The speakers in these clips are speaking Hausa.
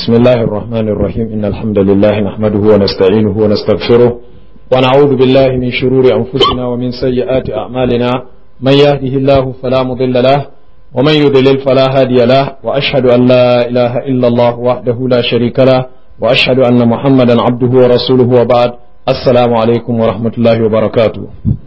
بسم الله الرحمن الرحيم إن الحمد لله نحمده ونستعينه ونستغفره ونعوذ بالله من شرور أنفسنا ومن سيئات أعمالنا من يهده الله فلا مضل له ومن يضلل فلا هادي له وأشهد أن لا إله إلا الله وحده لا شريك له وأشهد أن محمدا عبده ورسوله وبعد السلام عليكم ورحمة الله وبركاته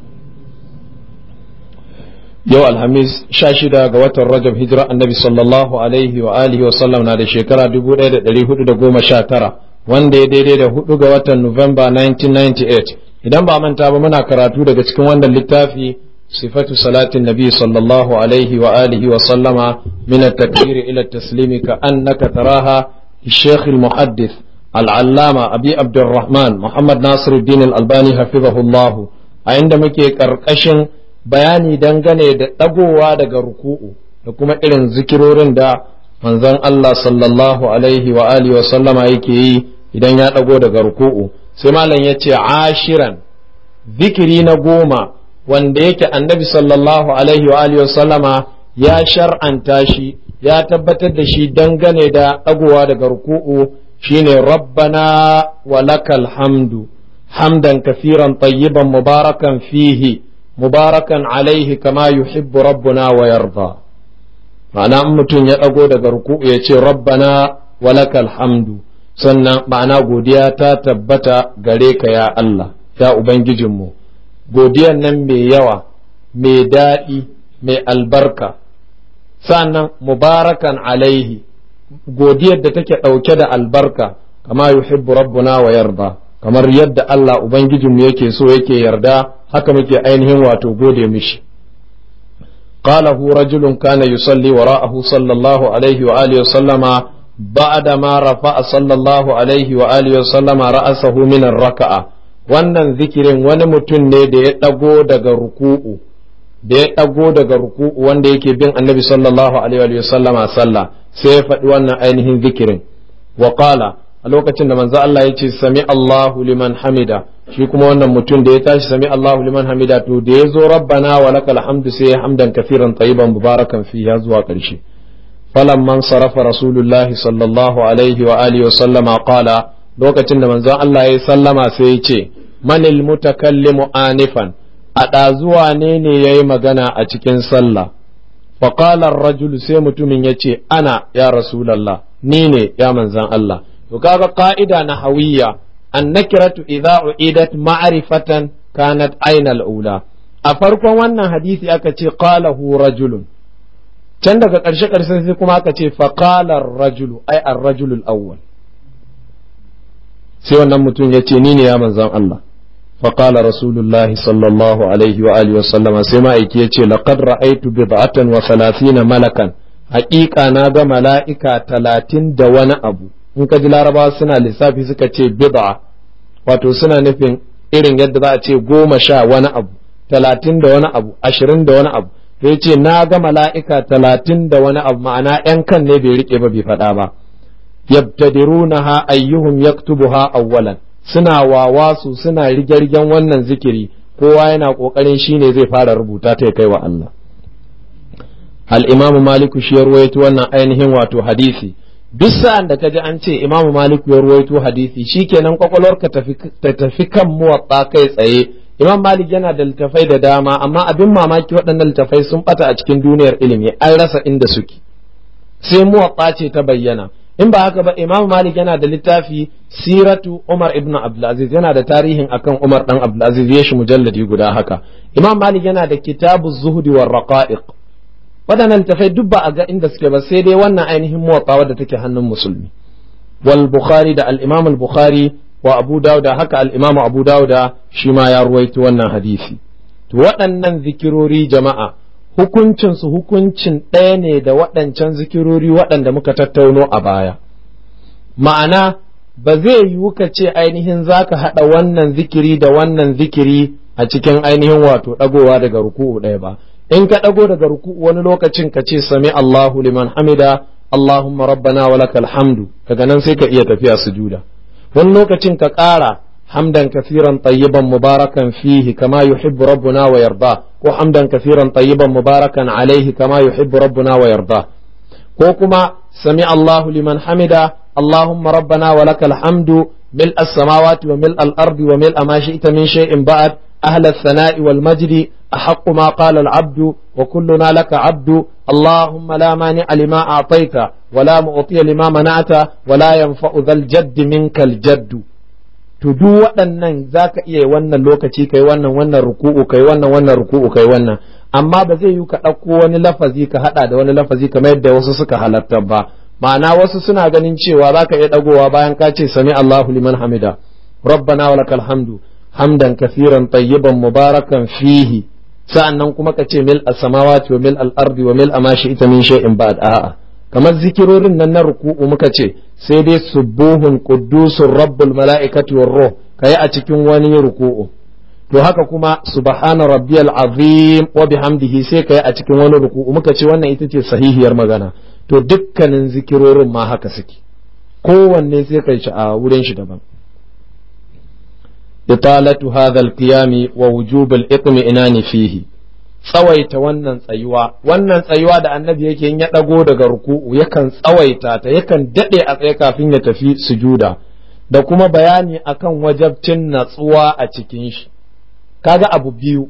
yau alhamis sha shida ga watan rajab hijira annabi sallallahu alaihi wa alihi wa sallam na da shekara dubu ɗaya da ɗari hudu da goma sha tara wanda ya daidai da hudu ga watan nuwamba 1998 idan ba manta ba muna karatu daga cikin wannan littafi sifatu salatin nabi sallallahu alaihi wa alihi wa sallama min at-takbir ila at-taslimi ka annaka taraha الشيخ المحدث العلامة أبي عبد الرحمن محمد ناصر الدين الألباني حفظه الله عندما كي كرقشن bayani dangane da ɗagowa daga ruku'u da kuma irin zikirorin da manzon Allah sallallahu alaihi wa alihi wa sallama yake yi idan ya ɗago daga ruku'u sai malam ya ce ashiran zikiri na goma wanda yake annabi sallallahu alaihi wa alihi wa sallama ya shar'anta shi ya tabbatar da shi dangane da ɗagowa daga ruku'u shine rabbana wa lakal hamdu hamdan kafiran tayyiban mubarakan fihi mubarakan alaihi kama yuhibbu rabbuna wa yarda ma'ana in mutum ya ɗago daga ruku'u ya ce rabbana walakal hamdu sannan ma'ana godiya ta tabbata gare ka ya Allah ya ubangijinmu godiyan nan mai yawa mai daɗi mai albarka sannan mubarakan alaihi godiyar da take ɗauke da albarka kama yuhibbu rabbuna wa yarda kamar yadda Allah ubangijinmu yake so yake yarda haka muke ainihin wato gode mishi قاله رجل كان يصلي وراءه صلى الله عليه وآله وسلم بعدما رفع صلى الله عليه وآله وسلم رأسه من الركعة wannan zikirin wani mutum ne da ya ɗago daga ruku'u da ya ɗago daga ruku'u wanda yake bin annabi sallallahu alaihi wa sallama sallah sai ya faɗi wannan ainihin zikirin wa qala a lokacin da manzo Allah ya ce sami Allahu liman hamida shi kuma wannan mutum da ya tashi sami Allahu liman hamida to da ya zo rabbana wa lakal hamdu sai ya hamdan kafiran tayyiban mubarakan fi ya zuwa ƙarshe falamman sarafa rasulullahi sallallahu alaihi wa alihi wa sallama qala lokacin da manzon Allah ya sallama sai ya ce manil mutakallimu anifan a ɗazuwa ne ne yayi magana a cikin sallah فقال الرجل sai mutumin ya ce ana ya rasulallah ni ne ya manzan Allah to kaga ka'ida na hawiyya annakiratu idza uidat ma'rifatan kanat ainal ula a farkon wannan hadisi aka ce qalahu rajulun can daga ƙarshe ƙarshe sai kuma aka ce faqala rajulu ai ar-rajulu al-awwal sai wannan mutum ya ce ni ne ya manzon Allah فقال رسول الله صلى الله عليه وآله وسلم سما يكي لقد رأيت بضعة وثلاثين ملكا حقيقة ناغا ملائكة تلاتين دون أبو in ka ji larabawa suna lissafi suka ce bid'a wato suna nufin irin yadda za a ce goma sha wani abu talatin da wani abu ashirin da wani abu to ya ce na ga mala'ika talatin da wani abu ma'ana ‘yan kan ne bai riƙe ba bai faɗa ba yabtadirunaha ayyuhum yaktubuha awwalan suna wawasu suna rige-rigen wannan zikiri kowa yana ƙoƙarin shi ne zai fara rubuta ta kai wa Allah al-imamu maliku shi ya ruwaito wannan ainihin wato hadisi duk sa'an da kaji an ce imamu maliku ya ruwaito hadisi shikenan kwakwalwarka ta tafi kan muwatta kai tsaye imam malik yana da littafai da dama amma abin mamaki waɗannan littafai sun bata a cikin duniyar ilimi an rasa inda suke sai muwatta ce ta bayyana in ba haka ba imam malik yana da littafi siratu umar ibn abdulaziz yana da tarihin akan umar dan abdulaziz ya shi mujalladi guda haka imam malik yana da kitabu zuhdi war raqa'iq waɗannan littafai duk ba a ga inda suke ba sai dai wannan ainihin muwatta wadda take hannun musulmi wal bukhari da al-imam al-bukhari wa abu dauda haka al-imam abu dauda shi ma ya ruwaito wannan hadisi to waɗannan zikirori jama'a hukuncin su hukuncin ɗaya ne da waɗancan zikirori waɗanda muka tattauno a baya ma'ana ba zai yiwu ka ce ainihin zaka haɗa wannan zikiri da wannan zikiri a cikin ainihin wato ɗagowa daga ruku'u ɗaya ba in ka ɗago daga ruku wani lokacin ka ce sami Allahu liman hamida Allahumma rabbana wa lakal hamdu daga nan sai ka iya tafiya sujuda wani lokacin ka ƙara hamdan kafiran tayyiban mubarakan fihi kama yuhibbu rabbuna wa yarda ko hamdan kafiran tayyiban mubarakan alaihi kama yuhibbu rabbuna wa yarda ko kuma sami Allahu liman hamida اللهم ربنا ولك الحمد ملء السماوات وملء الأرض وملء ما شئت من شيء بعد أهل الثناء والمجد أحق ما قال العبد وكلنا لك عبد اللهم لا مانع لما أعطيت ولا معطي لما منعت ولا ينفع ذا الجد منك الجد to duk waɗannan za ka iya wannan lokaci kai wannan wannan ruku'u kai wannan wannan ruku'u kai wannan amma ba zai yi ka ɗauko wani lafazi ka haɗa da wani lafazi kamar yadda wasu suka halatta ba ma'ana wasu suna ganin cewa za ka iya ɗagowa bayan ka ce sami Allahu liman hamida rabbana wa lakal hamdu hamdan kafiran tayyiban mubarakan fihi sa'annan kuma ka ce mil as-samawati wa mil al-ardi wa mil ma shi'ta min shay'in ba'd a'a kamar zikirorin nan na ruku'u muka ce sai dai subuhun quddusur rabbul mala'ikati war ruh kai a cikin wani ruku'u to haka kuma subhana rabbiyal azim wa bihamdihi sai kai a cikin wani ruku'u muka ce wannan ita ce sahihiyar magana to dukkanin zikirorin ma haka suke kowanne sai kai shi a wurin shi daban italatu hadha al-qiyami wa wujub al-itmi'nani fihi tsawaita wannan tsayuwa wannan tsayuwa da annabi yake in ya ɗago daga ruku'u yakan tsawaita ta yakan daɗe a tsaye kafin ya tafi sujuda da kuma bayani akan wajabcin natsuwa a cikin shi kaga abu biyu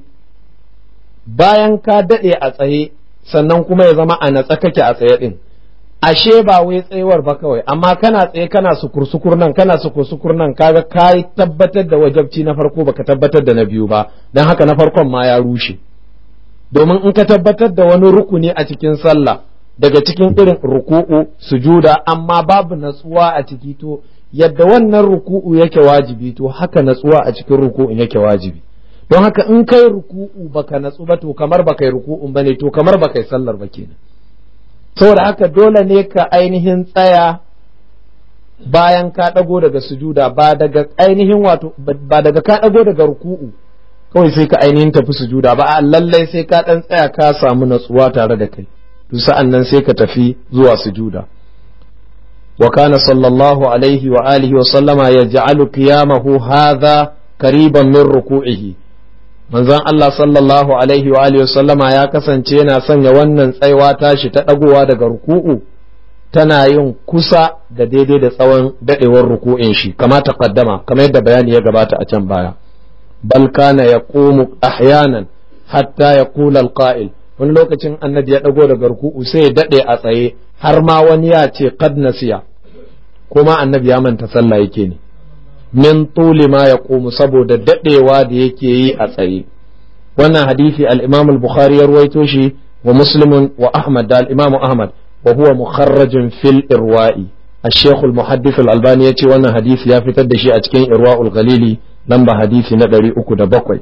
bayan ka daɗe a tsaye sannan kuma ya zama a natsa kake a tsaye ɗin ashe ba wai tsayuwar ba kawai amma kana tsaye kana sukur-sukur nan kana sukur-sukur nan kaga ka tabbatar da wajabci na farko baka tabbatar da na biyu ba don haka na farkon ma ya rushe domin in ka tabbatar da wani rukuni a cikin sallah daga cikin irin ruku'u sujuda amma babu natsuwa a ciki to yadda wannan ruku'u yake wajibi to haka natsuwa a cikin ruku'un yake wajibi don haka in kai ruku'u baka natsu ba to kamar baka yi ruku'un bane to kamar baka yi sallar ba kenan saboda haka dole ne ka ainihin tsaya bayan ka ɗago daga sujuda ba daga ainihin wato ba daga ka ɗago daga ruku'u kawai sai ka ainihin tafi sujuda ba a lallai sai ka ɗan tsaya ka samu natsuwa tare da kai to sa'an nan sai ka tafi zuwa sujuda wa kana sallallahu alaihi wa alihi wa sallama yaj'alu qiyamahu hadha qariban min ruku'ihi manzon Allah sallallahu alaihi wa alihi wa sallama ya kasance yana sanya wannan tsaiwa tashi ta dagowa daga ruku'u tana yin kusa da daidai da tsawon dadewar ruku'in shi kama taqaddama kamar yadda bayani ya gabata a can baya bal kana yaqumu ahyanan hatta yaqula alqa'il wani lokacin annabi ya dago daga ruku'u sai ya dade a tsaye har ma wani ya ce qad nasiya kuma annabi ya manta sallah yake ne min tuli ma yaqumu saboda dadewa da yake yi a tsaye wannan hadisi al-Imam al-Bukhari ya ruwaito shi wa Muslim wa Ahmad da al-Imam Ahmad wa huwa mukharrajun fil irwa'i الشيخ المحدث الألباني يتي وانا حديث يا فتر دشي أتكين إرواء الغليلي لمبا حديث ندري أكو دبقوي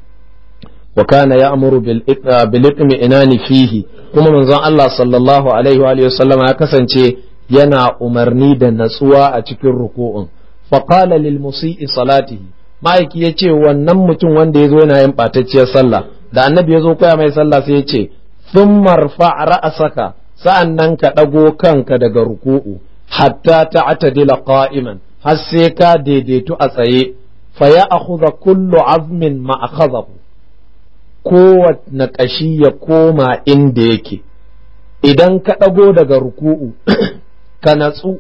وكان يأمر بالإطمئنان فيه كما من زان الله صلى الله عليه وآله وسلم هكذا ينا أمرني دا نسوا أتكين ركوع فقال للمسيء صلاته ma'aiki ya ce wannan mutum wanda ya zo yana yin ɓatacciyar sallah da annabi ya zo koya mai sallah sai ya ce sun marfa ra'asaka sa'an nan ka ɗago kanka daga ruku'u hatta ta'tadila qa'iman har sai ka daidaitu a tsaye fa ya akhudha kullu azmin ma akhadahu kowanne ƙashi ya koma inda yake idan ka ɗago daga ruku'u ka natsu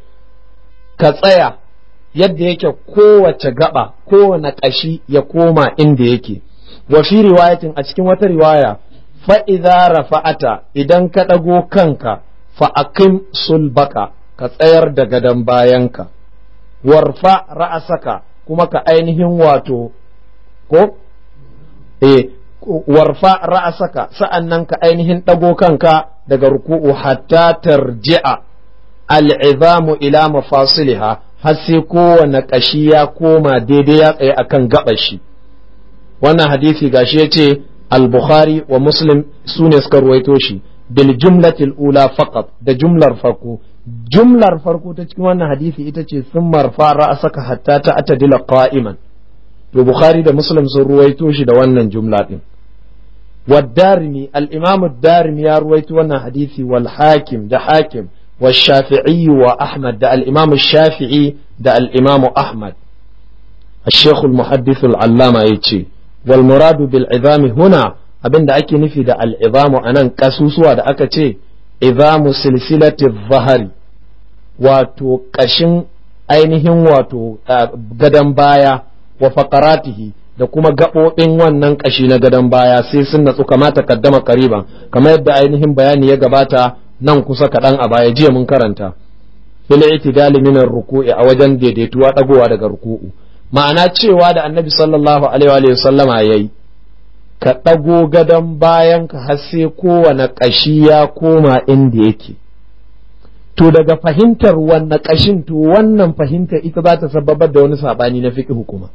ka tsaya yadda yake kowace gaba kowane ƙashi ya koma inda yake wa fi riwayatin a cikin wata riwaya fa idza rafa'ata idan ka ɗago kanka fa aqim sulbaka ka tsayar da gadon bayanka warfa ra'asaka kuma ka ainihin wato ko eh warfa ra'asaka sa'annan ka ainihin ɗago kanka daga ruku'u hatta tarji'a al'izamu ila mafasiliha har sai kowane ƙashi ya koma daidai ya tsaye akan gaɓar shi wannan hadisi gashi ya ce al-bukhari wa muslim su ne suka ruwaito shi bil jumlatil ula faqat da jumlar farko jumlar farko ta cikin wannan hadisi ita ce sun marfa ra'asaka hatta ta atadila qa'iman to bukhari da muslim sun ruwaito shi da wannan jumla din والدارمي الإمام الدارمي يروي وانا حديثي والحاكم ده حاكم والشافعي وأحمد ده الإمام الشافعي ده الإمام أحمد الشيخ المحدث العلامة يتشي والمراد بالعظام هنا abin da ake nufi da al'izamu a nan ƙasusuwa da aka ce izamu silsilati zahari wato ƙashin ainihin wato gadon baya wa faƙaratihi da kuma gaɓoɓin wannan ƙashi na gadon baya sai sun natsu kamata kaddama kariban kamar yadda ainihin bayani ya gabata nan kusa kaɗan a baya jiya mun karanta fil itidali min ruku'i a wajen daidaituwa dagowa daga ruku'u ma'ana cewa da annabi sallallahu alaihi wa sallama yayi ka ɗago gadon bayan ka har sai kowane ƙashi ya koma inda yake to daga fahimtar wannan ƙashin to wannan fahimtar ita za ta sababar da wani saɓani na fiƙi hukuma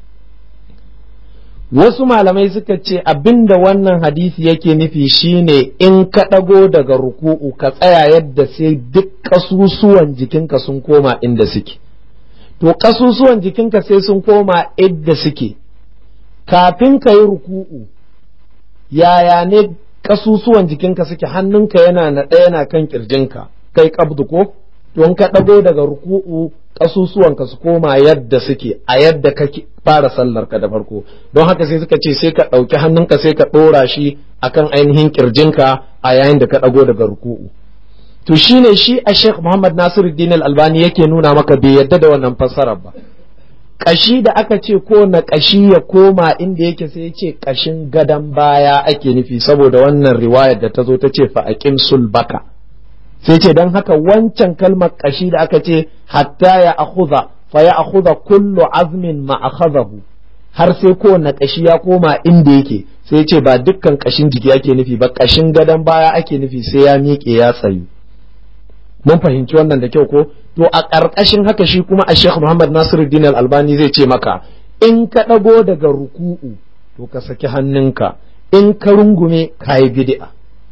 wasu malamai suka ce abinda wannan hadisi yake nufi shine in ka ɗago daga ruku'u ka tsaya yadda sai duk ƙasusuwan jikinka sun koma inda suke to ƙasusuwan jikinka sai sun koma inda suke kafin ka yi ruku'u yaya ne ƙasusuwan jikinka suke hannunka yana na ɗaya yana kan ƙirjinka kai kabdu ko to in ka ɗago daga ruku'u ƙasusuwanka su koma yadda suke a yadda ka fara sallar ka da farko don haka sai suka ce sai ka ɗauki hannunka sai ka ɗora shi akan ainihin ƙirjinka a yayin da ka ɗago daga ruku'u to shine shi a Sheikh Muhammad Nasiruddin Al-Albani yake nuna maka bai yadda da wannan fassarar ba kashi da aka ce ko na kashi ya koma inda yake sai ya ce kashin gadan baya ake nufi saboda wannan riwayar da ta zo ta ce fa aqim sulbaka sai ce don haka wancan kalmar kashi da aka ce hatta ya akhudha fa ya akhudha kullu azmin ma akhadahu har sai kowane kashi ya koma inda yake sai ce ba dukkan kashin jiki ake nufi ba kashin gadon baya ake nufi sai ya miƙe ya tsayu mun fahimci wannan da kyau ko to a ƙarƙashin haka shi kuma a Sheikh Muhammad Nasiruddin Al-Albani zai ce maka in ka ɗago daga ruku'u to ka saki hannunka in ka rungume ka yi bid'a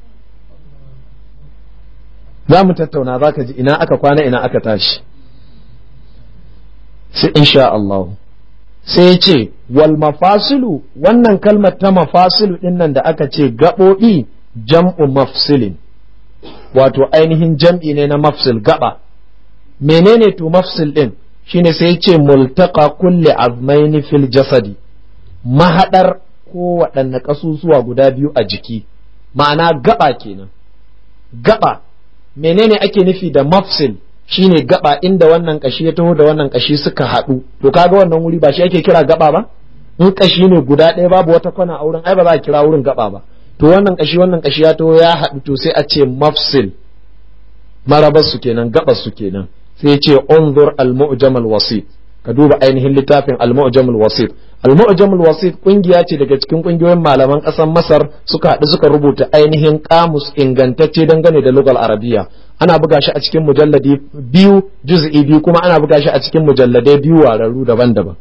za mu tattauna za ka ji ina aka kwana ina aka tashi sai insha Allah sai ce wal mafasilu wannan kalmar ta mafasilu din nan da aka ce gaɓoɓi jam'u mafsilin wato ainihin jam'i ne na mafsil gaba menene to mafsil din shine sai ce multaka kulli azmaini fil jasadi mahadar ko waɗanne ƙasusuwa guda biyu a jiki ma'ana gaba kenan gaba menene ake nufi da mafsil shine gaba inda wannan kashi ya taho da wannan kashi suka haɗu to kaga wannan wuri ba shi ake kira gaba ba in kashi ne guda ɗaya babu wata kwana a wurin ai ba za a kira wurin gaba ba to wannan kashi wannan kashi ya taho ya haɗu to sai a ce mafsil marabar su kenan gabar su kenan sai ya ce unzur al-mu'jam al-wasit ka duba ainihin littafin al-mu'jam al-wasit al-mu'jam al-wasit kungiya ce daga cikin kungiyoyin malaman ƙasar Masar suka haɗu suka rubuta ainihin kamus ingantacce dangane da lugal arabiya ana buga shi a cikin mujalladi biyu juz'i biyu kuma ana buga shi a cikin mujalladai biyu wararru daban-daban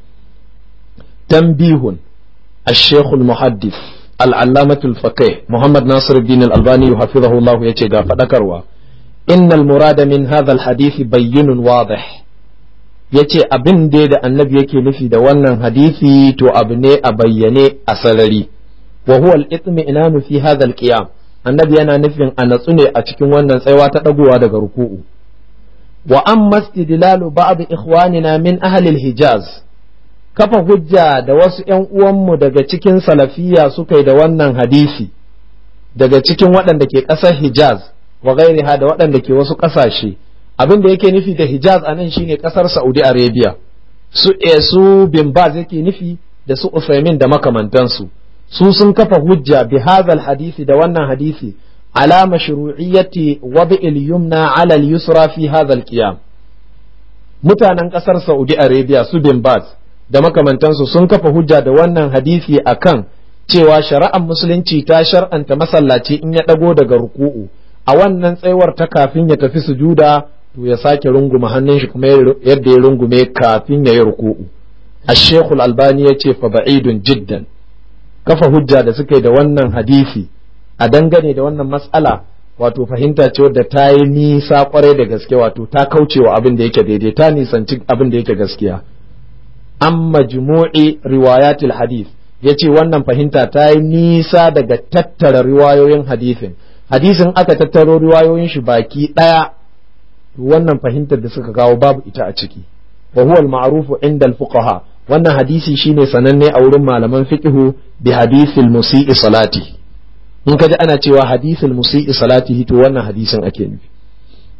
tanbihun الشيخ المحدث العلامة الفقيه محمد ناصر الدين الألباني حفظه الله يتي فذكروا إن المراد من هذا الحديث بين واضح yace abin da da annabi yake nufi da wannan hadisi to abu ne a bayyane a sarari wa huwa al-itmi'nanu fi hadha al-qiyam annabi yana nufin a natsu ne a cikin wannan tsaiwa ta dagowa daga ruku'u wa amma istidlalu ba'd ikhwanina min ahli al-hijaz kafa hujja da wasu ƴan uwanmu daga cikin salafiya suka yi da wannan hadisi daga cikin waɗanda ke ƙasar hijaz wa gairiha da waɗanda ke wasu ƙasashe abin da yake nufi da hijaz a nan shine ƙasar saudi arabia su su bin baz yake nufi da su usaimin da makamantansu su sun kafa hujja bi hadha hadisi da wannan hadisi ala mashru'iyyati wad'il yumna ala al-yusra fi hadha al-qiyam mutanen ƙasar saudi arabia su bin baz da makamantansu sun kafa hujja da wannan hadisi akan cewa shari'ar musulunci ta shar'anta masallaci in ya ɗago daga ruku'u a wannan tsayuwar ta kafin ya tafi sujuda to ya sake runguma hannun shi kuma yadda ya rungume kafin ya yi ruku'u ashekul albani ya ce fa ba'idun jiddan kafa hujja da suka yi da wannan hadisi a dangane da wannan matsala wato fahimta ce wadda ta yi nisa kwarai da gaske wato ta kaucewa abin da yake daidai ta nisanci abin da yake gaskiya an majmu'i riwayatil hadith ya ce wannan fahimta ta yi nisa daga tattara riwayoyin hadisin hadisin aka tattaro riwayoyin shi baki ɗaya wannan fahimtar da suka kawo babu ita a ciki wa huwa al-ma'rufu inda al-fuqaha wannan hadisi shine sananne a wurin malaman fiqhu bi hadisil musii salati in kaji ana cewa hadisil musii salati to wannan hadisin ake nufi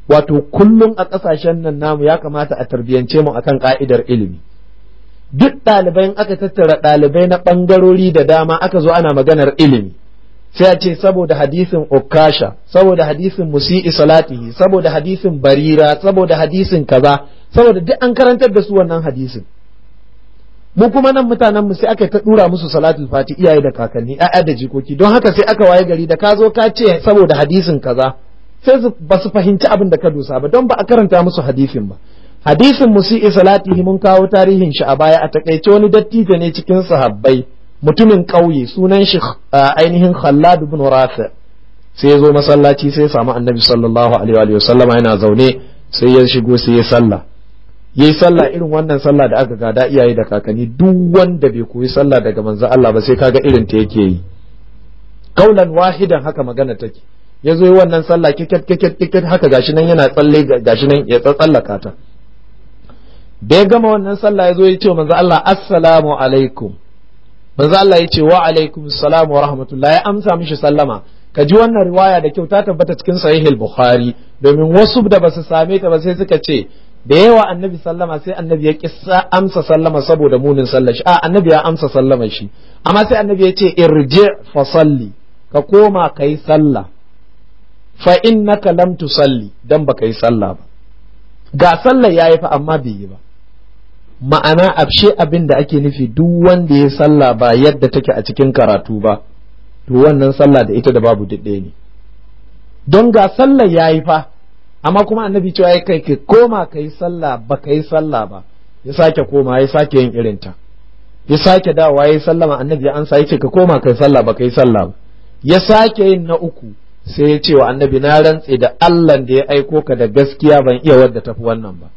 wato kullum a ƙasashen nan namu ya kamata a tarbiyance mu akan ka'idar ilimi duk ɗalibai aka tattara ɗalibai na ɓangarori da dama aka zo ana maganar ilimi sai a ce saboda hadisin ukasha saboda hadisin musi'i salatihi saboda hadisin barira saboda hadisin kaza saboda duk an karantar da su wannan hadisin mu kuma nan mutanen mu sai aka ta dura musu salatul fati iyaye da kakanni ƴaƴa da jikoki don haka sai aka waye gari da ka zo ka ce saboda hadisin kaza sai ba su fahimci abin da ka dosa ba don ba a karanta musu hadisin ba hadisin musi'i salatihi mun kawo tarihin shi a baya a takaice wani dattijo ne cikin sahabbai mutumin ƙauye sunan shi ainihin Khallad ibn Rafi sai ya zo masallaci sai ya samu Annabi sallallahu alaihi wa sallam yana zaune sai ya shigo sai ya sallah yayi sallah irin wannan sallah da aka gada iyaye da kakanni duk wanda bai koyi sallah daga manzo Allah ba sai kaga irin ta yake yi kaulan wahidan haka magana take ya zo yi wannan sallah kiket kiket kiket haka gashi nan yana tsalle gashi nan ya tsallaka ta da ya gama wannan sallah ya zo ya ce manzo Allah assalamu alaikum manzo Allah ya ce wa alaikum salam wa rahmatullah ya amsa mishi sallama ka ji wannan riwaya da kyau ta tabbata cikin sahih al-bukhari domin wasu da basu same ta ba sai suka ce da yawa annabi sallama sai annabi ya kissa amsa sallama saboda munin sallar shi a annabi ya amsa sallama shi amma sai annabi ya ce irji fa salli ka koma kai sallah fa innaka lam tusalli dan baka yi sallah ba ga sallar yayi fa amma bai yi ba ma'ana abshe abin da ake nufi duk wanda ya sallah ba yadda take a cikin karatu ba to wannan sallah da ita da babu ɗaya ne don ga sallah ya yi fa amma kuma annabi cewa ya kai ka koma ka yi sallah ba ka yi sallah ba ya sake koma ya sake yin irinta ya sake dawowa ya yi sallama annabi ya ansa ya ce ka koma ka yi sallah ba ka yi sallah ba ya sake yin na uku sai ya ce wa annabi na rantse da Allah da ya aiko ka da gaskiya ban iya wadda tafi wannan ba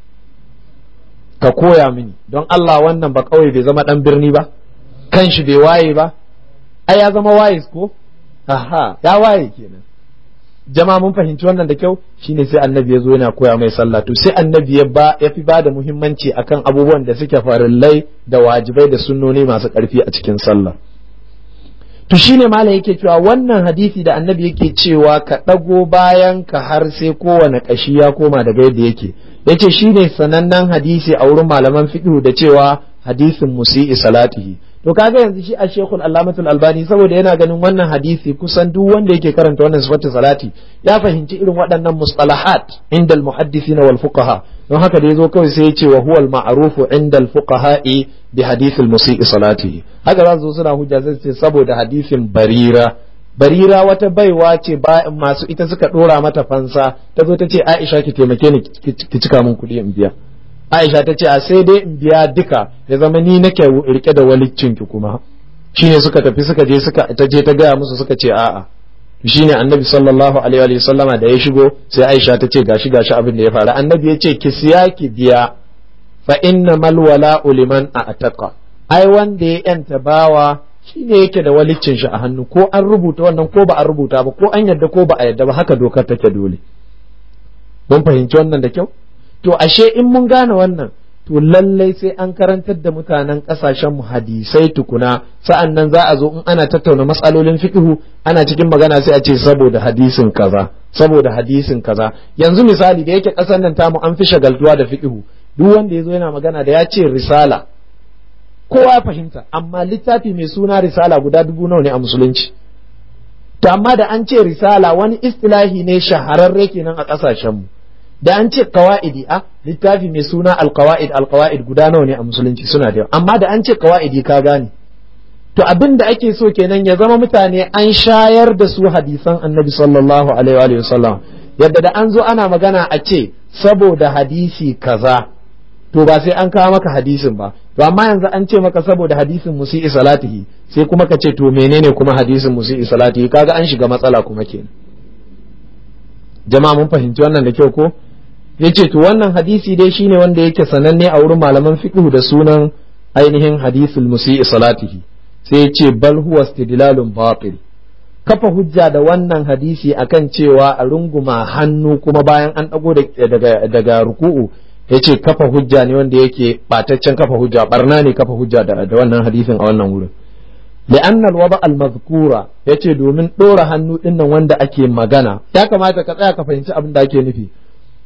ka koya mini don Allah wannan ba kawai bai zama dan birni ba kan shi bai waye ba ai ya zama waye ko aha ya waye kenan jama mun fahimci wannan da kyau shine sai annabi ya zo yana koya mai sallah to sai annabi ya ba ya fi bada muhimmanci akan abubuwan da suke farillai da wajibai da sunnoni masu karfi a cikin sallah to shine malam yake cewa wannan hadisi da annabi yake cewa ka ɗago bayan ka har sai kowane ƙashi ya koma daga yadda yake yace shine sanannen hadisi a wurin malaman fiqh da cewa hadisin musi'i salatihi to kaga yanzu shi a shekul allamatul albani saboda yana ganin wannan hadisi kusan duk wanda yake karanta wannan sifatu salati ya fahimci irin waɗannan mustalahat inda almuhaddithina wal fuqaha don haka da yazo kawai sai ya ce wa huwa al-ma'rufu inda al-fuqaha'i bi hadith al-musii salatihi haka za su suna hujja sai ce saboda hadisin barira barira wata baiwa ce ba masu ita suka dora mata fansa ta zo ta ce Aisha ki taimake ni ki cika min kuɗi in biya Aisha ta ce a sai dai in biya duka ya zama ni nake rike da waliccin ki kuma shine suka tafi suka je suka ta je ta gaya musu suka ce a'a shine annabi sallallahu alaihi wa sallama da ya shigo sai Aisha ta ce gashi gashi abin da ya faru annabi ya ce ki siya ki biya fa inna mal wala'u liman a'taqa ai wanda ya yanta bawa shine yake da waliccin shi a hannu ko an rubuta wannan ko ba an rubuta ba ko an yadda ko ba a yadda ba haka dokar take dole mun fahimci wannan da kyau to ashe in mun gane wannan to lallai sai an karantar da mutanen kasashen mu hadisai tukuna sa'an nan za a zo in ana tattauna matsalolin fiqhu ana cikin magana sai a ce saboda hadisin kaza saboda hadisin kaza yanzu misali da yake kasar nan tamu an fi shagaltuwa da fiqhu duk wanda ya zo yana magana da ya ce risala kowa ya fahimta amma littafi mai suna risala guda dubu nawa ne a musulunci to amma da an ce risala wani istilahi ne shahararre kenan a kasashenmu da an ce kawa'idi a littafi mai suna alkawa'id alkawa'id guda nawa ne a musulunci suna da yawa amma da an ce kawa'idi ka gane to abin da ake so kenan ya zama mutane an shayar da su hadisan annabi sallallahu alaihi wa sallam yadda da an zo ana magana a ce saboda hadisi kaza to ba sai an kawo maka hadisin ba to amma yanzu an ce maka saboda hadisin musi'i salatihi sai kuma ka ce to menene kuma hadisin musi'i salatihi kaga an shiga matsala kuma kenan jama'a mun fahimci wannan da kyau ko yace to wannan hadisi dai shine wanda yake sananne a wurin malaman fiqh da sunan ainihin hadisul musi'i salatihi sai yace bal huwa istidlalun batil kafa hujja da wannan hadisi akan cewa a runguma hannu kuma bayan an dago daga daga ruku'u yace kafa hujja ne wanda yake bataccen kafa hujja barna ne kafa hujja da, da wannan hadisin a wannan wurin لأن الوضع المذكورة yace domin ɗora hannu ɗinnan wanda ake magana ya kamata ka tsaya ka fahimci abin da ake nufi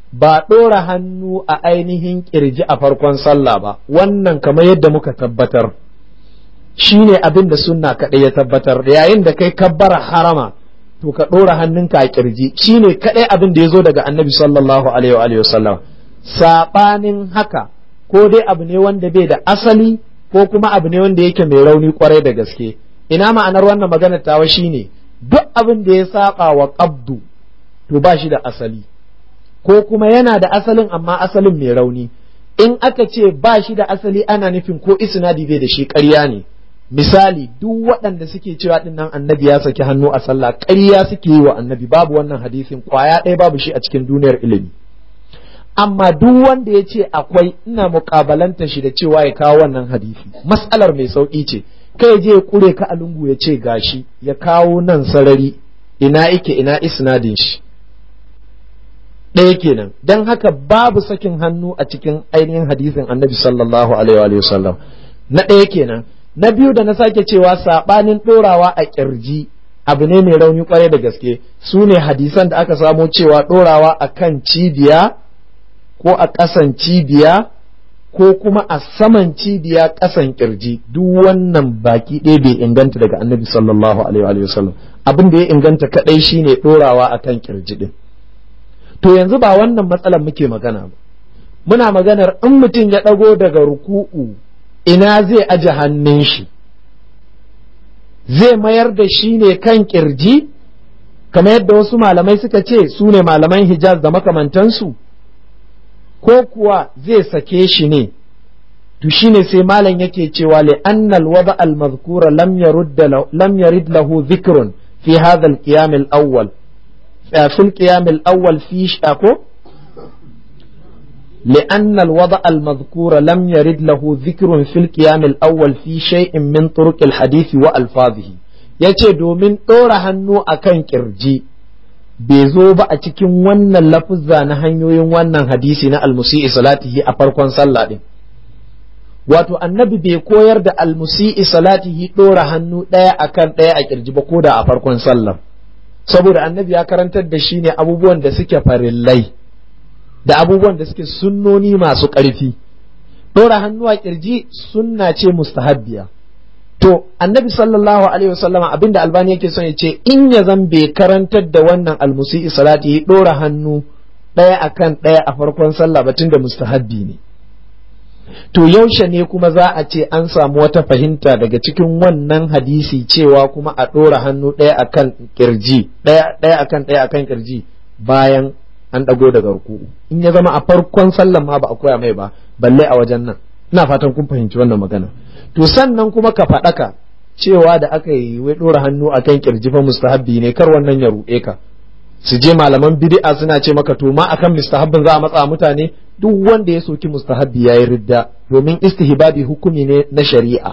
ba ɗora hannu a ainihin ƙirji a farkon sallah ba wannan kamar yadda muka tabbatar shi ne abin da sunna kaɗai ya tabbatar yayin da kai kabbara harama to ka ɗora hannunka a ƙirji shi ne kaɗai abin da ya zo daga annabi sallallahu alaihi wa sallam saɓanin haka ko dai abu ne wanda bai da asali ko kuma abu ne wanda yake mai rauni kwarai da gaske ina ma'anar wannan maganar tawa shine duk abin da ya saba wa qabdu to ba shi da asali ko kuma yana da asalin amma asalin mai rauni in aka ce ba shi da asali ana nufin ko isnadi bai da shi ƙarya ne misali duk waɗanda suke cewa ɗin nan annabi ya saki hannu a sallah ƙarya suke yi wa annabi babu wannan hadisin kwaya ɗaya babu shi a cikin duniyar ilimi amma duk wanda ya ce akwai ina muƙabalanta shi da cewa ya kawo wannan hadisi mas'alar mai sauƙi ce kai je ya kure ka a lungu ya ce gashi ya kawo nan sarari ina ike ina isnadin shi ɗaya kenan don haka babu sakin hannu a cikin ainihin hadisin annabi sallallahu alaihi wa sallam na ɗaya kenan na biyu da na sake cewa saɓanin ɗorawa a ƙirji abu ne mai rauni kwarai da gaske su ne hadisan da aka samo cewa ɗorawa a kan cibiya ko a ƙasan cibiya ko kuma a saman cibiya ƙasan ƙirji duk wannan baki ɗaya bai inganta daga annabi sallallahu alaihi wa sallam abin da ya inganta kaɗai shine ɗorawa a kan ƙirji ɗin to yanzu ba wannan matsalar muke magana ba muna maganar in mutum ya ɗago daga ruku'u ina zai aje hannun shi zai mayar da shi ne kan kirji kamar yadda wasu malamai suka ce su ne malaman hijaz da makamantansu ko kuwa zai sake shi ne to shine sai malam yake cewa li annal wada al mazkura lam yarud lam yarid lahu dhikrun fi hadha al qiyam al awwal في القيام الأول في شاكو لأن الوضع المذكور لم يرد له ذكر في القيام الأول في شيء من طرق الحديث وألفاظه yace domin ɗora hannu a kan ƙirji bai zo ba a cikin wannan lafuzza na hanyoyin wannan hadisi na almusi'i salatihi a farkon sallah ɗin wato annabi bai koyar da almusi'i salatihi ɗora hannu ɗaya akan ɗaya a ƙirji ba ko da a farkon sallar saboda annabi ya karantar da shi ne abubuwan da suke farillai da abubuwan da suke sunnoni masu ƙarfi ɗora hannu a ƙirji sunna ce mustahabbiya to annabi sallallahu alaihi wasallama abinda albani yake son ya ce in ya zan bai karantar da wannan almusi'i salati ɗora hannu ɗaya akan ɗaya a farkon sallah batun da mustahabbi ne to yaushe ne kuma za a ce an samu wata fahimta daga cikin wannan hadisi cewa kuma a ɗora hannu ɗaya akan kirji ɗaya akan ɗaya akan kirji bayan an ɗago daga ruku'u in ya zama a farkon sallan ma ba a koya mai ba balle a wajen nan ina fatan kun fahimci wannan magana to sannan kuma ka faɗaka cewa da aka yi wai ɗora hannu akan kirji fa mustahabbi ne kar wannan ya ruɗe ka su je malaman bid'a suna ce maka to ma akan mustahabbin za a matsa mutane duk wanda ya soki mustahabbi yayi ridda domin istihbabi hukumi ne na shari'a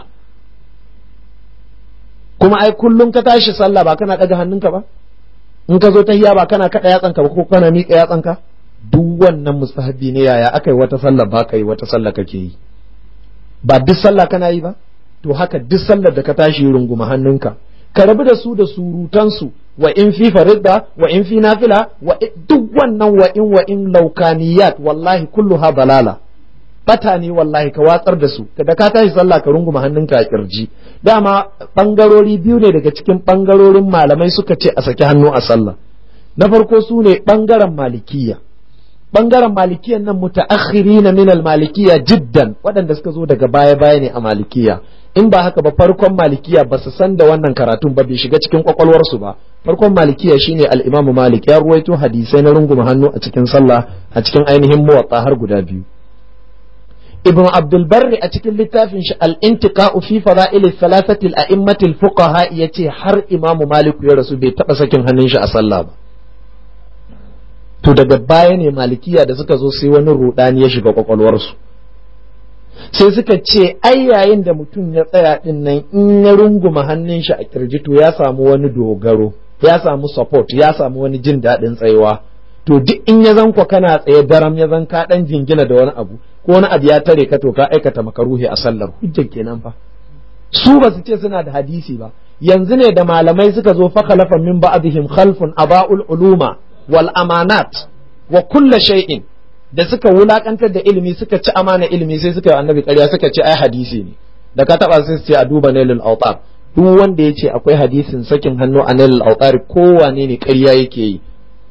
kuma ai kullum ka tashi sallah ba kana daga hannunka ba in ka zo tahiya ba kana kada yatsanka ba ko kana miƙa yatsanka duk wannan mustahabbi ne yaya aka yi wata sallah ba ka yi wata sallah kake yi ba duk sallah kana yi ba to haka duk sallar da ka tashi runguma hannunka ka rabu da su da surutansu wa in fi faridda wa in fi nafila wa duk wannan wa in wa in laukaniyat wallahi kulluha balala bata ne wallahi ka watsar da su da ka tashi sallah ka runguma hannunka a kirji dama bangarori biyu ne daga cikin bangarorin malamai suka ce a saki hannu a sallah na farko su ne bangaren malikiya bangaren malikiyan nan mutaakhirina min al-malikiyya jiddan waɗanda suka zo daga baya baya ne a malikiya in ba haka ba farkon malikiya ba su san da wannan karatun ba bai shiga cikin kwakwalwarsu ba farkon malikiya shine al-imamu malik ya ruwaito hadisai na runguma hannu a cikin sallah a cikin ainihin muwatta har guda biyu ibn abdul barri a cikin littafin shi al-intiqa'u fi fada'il thalathati al-a'immati al-fuqaha yace har imamu malik ya rasu bai taba sakin hannun shi a sallah ba to daga baya ne malikiya da suka zo sai wani rudani ya shiga kwakwalwarsu sai suka ce ai yayin da mutum ya tsaya din nan in ya runguma hannun shi a kirji to ya samu wani dogaro ya samu support ya samu wani jin daɗin tsayawa to duk in ya zan kana tsaye daram ya zan ka dan jingina da wani abu ko wani abu ya tare ka to ka aikata makaruhi a sallar hujjar kenan fa su ba su ce suna da hadisi ba yanzu ne da malamai suka zo fa khalafa min ba'dihim khalfun aba'ul uluma wal amanat wa kulla shay'in da suka wulakantar da ilimi suka ci amana ilimi sai suka yi annabi ƙarya suka ce ai hadisi ne da ka taba sai su ce a duba nailul autar duk wanda ya ce akwai hadisin sakin hannu a nailul autar kowane ne ƙarya yake yi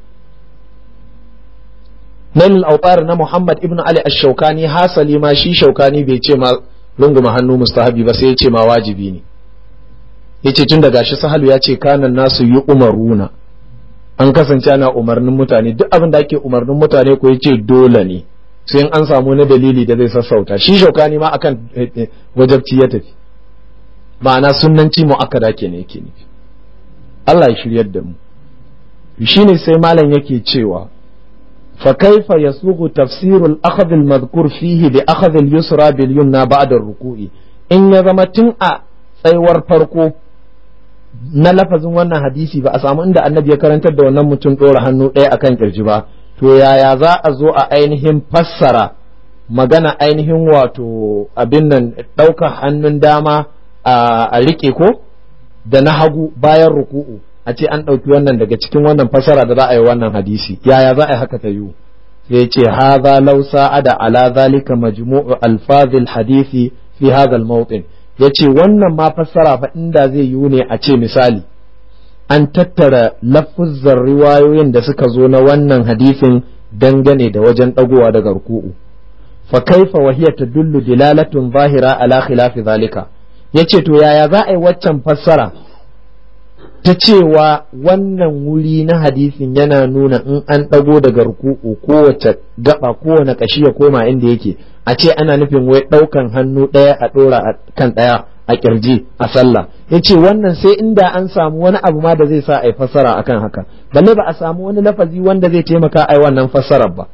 nailul autar na Muhammad ibn Ali ash-Shawkani hasali ma shi Shawkani bai ce ma runguma hannu mustahabi ba sai ya ce ma wajibi ne yace tun da gashi sahalu ya ce kanan nasu yi umaruna an kasance ana umarnin mutane duk abin da ake umarnin mutane ko yace dole ne sai an samu na dalili da zai sassauta shi shaukani ma akan wajabci ya tafi ma'ana sunnanci mu'akkada ke ne yake nufi Allah ya shiryar da mu shine sai malam yake cewa fa kaifa yasughu tafsirul akhadh al madhkur fihi bi akhadh al yusra bil yumna ba'da ar-ruku'i in ya zama tun a tsaiwar farko na lafazin wannan hadisi ba a samu inda annabi ya karantar da wannan mutum ɗora hannu ɗaya akan kirji ba to yaya za a zo a ainihin fassara magana ainihin wato abin nan ɗaukar hannun dama a riƙe ko da na hagu bayan ruku'u a ce an ɗauki wannan daga cikin wannan fassara da za a yi wannan hadisi yaya za a yi haka ta yiwu sai ce hadha law sa'ada ala zalika majmu'u alfazil hadisi fi hadha al-mawtin ya ce wannan ma fassara fa inda zai yiwu ne a ce misali an tattara lafuzzar riwayoyin da suka zo na wannan hadisin dangane da wajen ɗagowa daga ruku'u fa kaifa wa hiya tadullu dilalatun zahira ala khilafi zalika yace to yaya za a yi waccan fassara ta cewa wannan wuri na hadisin yana nuna in an ɗago daga ruku'u kowace gaba kowane ƙashi ya koma inda yake a ce ana nufin wai ɗaukan hannu ɗaya a ɗora kan ɗaya a ƙirji a sallah ya ce wannan sai inda an samu wani abu ma da zai sa a yi fassara akan haka balle ba a samu wani lafazi wanda zai taimaka a yi wannan fassarar ba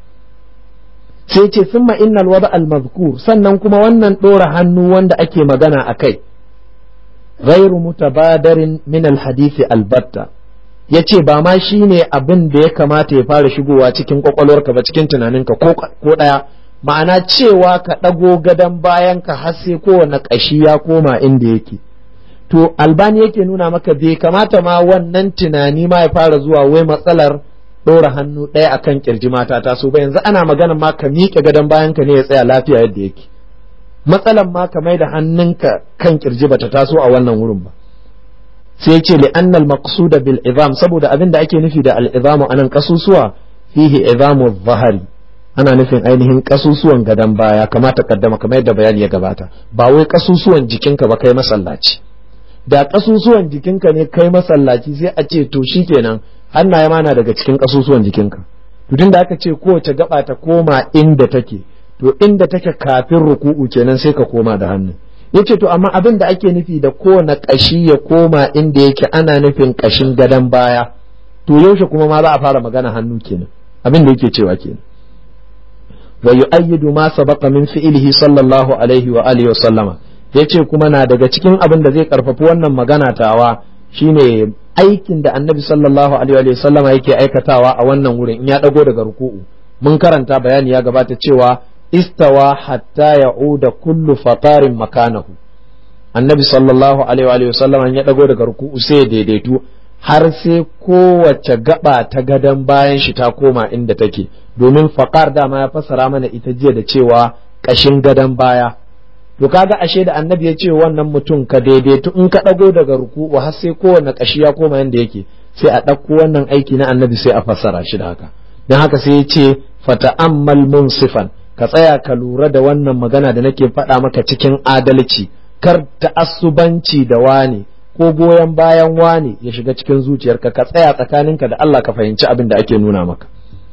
sai ce summa innal wada al mazkur sannan kuma wannan ɗora hannu wanda ake magana a kai غير متبادر من الحديث البتة yace ba ma shi ne abin da ya kamata ya fara shigowa cikin kwakwalwarka ba cikin tunaninka ko ɗaya ma'ana cewa ka ɗago gadon bayan ka har sai kowane ƙashi ya koma inda yake to albani yake nuna maka bai kamata ma wannan tunani ma ya fara zuwa wai matsalar ɗora hannu ɗaya akan kirji mata ta so ba yanzu ana magana ma ka miƙe gadon bayan ka ne ya tsaya lafiya yadda yake matsalan ma ka mai da hannunka kan kirji bata taso a wannan wurin ba sai ce li annal maqsuda bil izam saboda abin da ake nufi da al izamu anan kasusuwa fihi izamu zahari ana nufin ainihin kasusuwan gadan baya kamata kaddama kamar yadda bayani ya gabata ba wai kasusuwan jikinka ba kai masallaci da kasusuwan jikinka ne kai masallaci sai a ce to shikenan hannaye ma na daga cikin kasusuwan jikinka to tunda aka ce kowace gaba ta koma inda take to inda take kafin ruku'u kenan sai ka koma da hannu yace to amma abin da ake nufi da kowane kashi ya koma inda yake ana nufin kashin gadon baya to yaushe kuma ma za a fara magana hannu kenan abin da yake cewa kenan wa yu'ayyidu ma sabaqa min fi'lihi sallallahu alaihi wa alihi wa sallama yace kuma na daga cikin abin da zai karfafi wannan magana tawa shine aikin da annabi sallallahu alaihi wa sallama yake aikatawa a wannan wurin in ya dago daga ruku'u mun karanta bayani ya gabata cewa istawa hatta ya'uda kullu faqarin makanahu annabi sallallahu alaihi wa sallam ya dago daga ruku'u sai ya daidaitu har sai kowace gaba ta gadon bayan shi ta koma inda take domin faqar dama ya fassara mana ita jiya da cewa kashin gadon baya to kaga ashe da annabi ya ce wannan mutum ka daidaitu in ka dago daga ruku'u har sai kowanne kashi ya koma inda yake sai a ɗauko wannan aiki na annabi sai a fassara shi da haka don haka sai ya ce fata'ammal munsifan ka tsaya ka lura da wannan magana da nake faɗa maka cikin adalci kar ta'assubanci da wani ko goyon bayan wani ya shiga cikin zuciyarka ka tsaya tsakaninka da Allah ka fahimci abin da ake nuna maka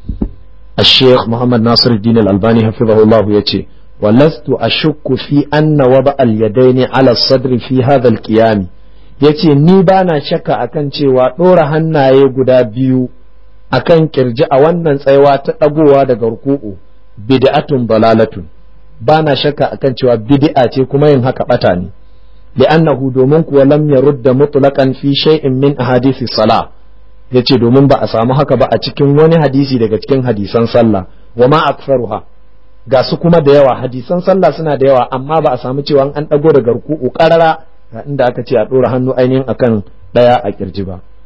الشيخ محمد ناصر الدين الألباني حفظه الله يتي ولست أشك في أن وضع اليدين على الصدر في هذا القيام yace ni ba na shakka akan cewa ɗora hannaye guda biyu akan kirji a wannan tsayawa ta ɗagowa daga ruku'u bid'atun dalalatun ba na shakka akan cewa bid'a ce kuma yin haka bata ne li'annahu domin kuwa lam yarudda mutlaqan fi shay'in min ahadisi salah yace domin ba a samu haka ba a cikin wani hadisi daga cikin hadisan sallah wa ma aktsaruha ga su kuma da yawa hadisan sallah suna da yawa amma ba a samu cewa an ɗago daga ruku'u karara ga inda aka ce a ɗora hannu ainihin akan ɗaya a kirji ba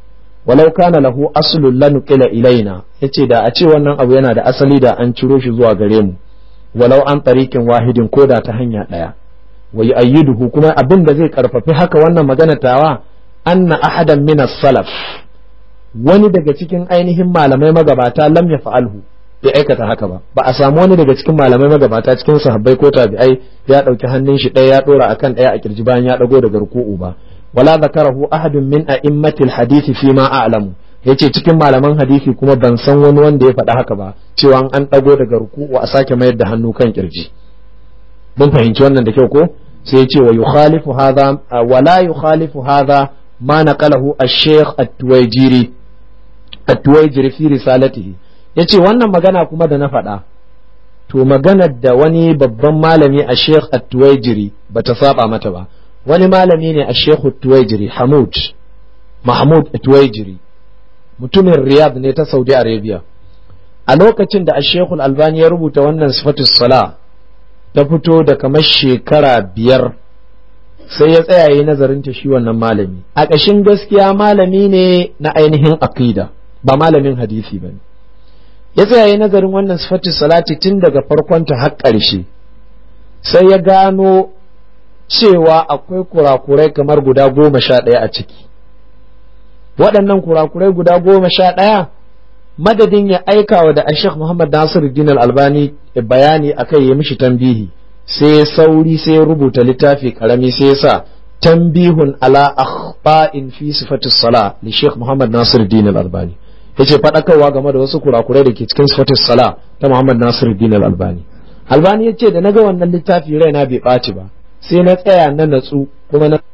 walau kana lahu aslun lanuqila ilaina yace da a ce wannan abu yana da asali da an ciro shi zuwa gare mu walau an tariqin wahidin ko da ta hanya daya wa yu'ayyiduhu kuma abin da zai karfafi haka wannan magana tawa anna ahadan min salaf wani daga cikin ainihin malamai magabata lam yaf'alhu bai aikata haka ba ba a samu wani daga cikin malamai magabata cikin sahabbai ko tabi'ai ya dauki hannun shi ɗaya ya dora akan ɗaya a kirji bayan ya dago daga ruku'u ba wala zakarahu ahadun min a'immatil hadisi fi ma a'lamu yace cikin malaman hadisi kuma ban san wani wanda ya faɗa haka ba cewa an dago daga ruku'u a sake mayar da hannu kan kirji mun fahimci wannan da kyau ko sai ya ce wa yukhalifu hadha wala yukhalifu hadha ma naqalahu ash-shaykh at-tuwajiri at-tuwajiri fi risalatihi yace wannan magana kuma da na faɗa to maganar da wani babban malami a sheikh at-tuwajiri bata saba mata ba wani malami ne a sheikh at-tuwajiri hamud mahmud at-tuwajiri mutumin riyadh ne ta saudi arabia a lokacin da sheikh al-albani ya rubuta wannan sifatus sala ta fito da kamar shekara biyar sai ya tsaya yi nazarin ta shi wannan malami a ƙashin gaskiya malami ne na ainihin aqida ba malamin hadisi ba ne ya tsaya yi nazarin wannan sifatu salati tun daga farkonta har ƙarshe sai ya gano cewa akwai kurakurai kamar guda goma sha ɗaya a ciki waɗannan kurakurai guda goma sha ɗaya madadin ya aika wa da ashek muhammad nasiru din albani bayani akai ya mishi tambihi sai ya sauri sai ya rubuta littafi karami sai ya sa tambihun ala akhba'in fi sifatu sala li sheikh muhammad nasiru din albani yace faɗakarwa game da wasu kurakurai da ke cikin sifatus sala ta Muhammad Nasiruddin Al-Albani Albani yace da naga wannan littafi raina bai ɓaci ba sai na tsaya na natsu kuma na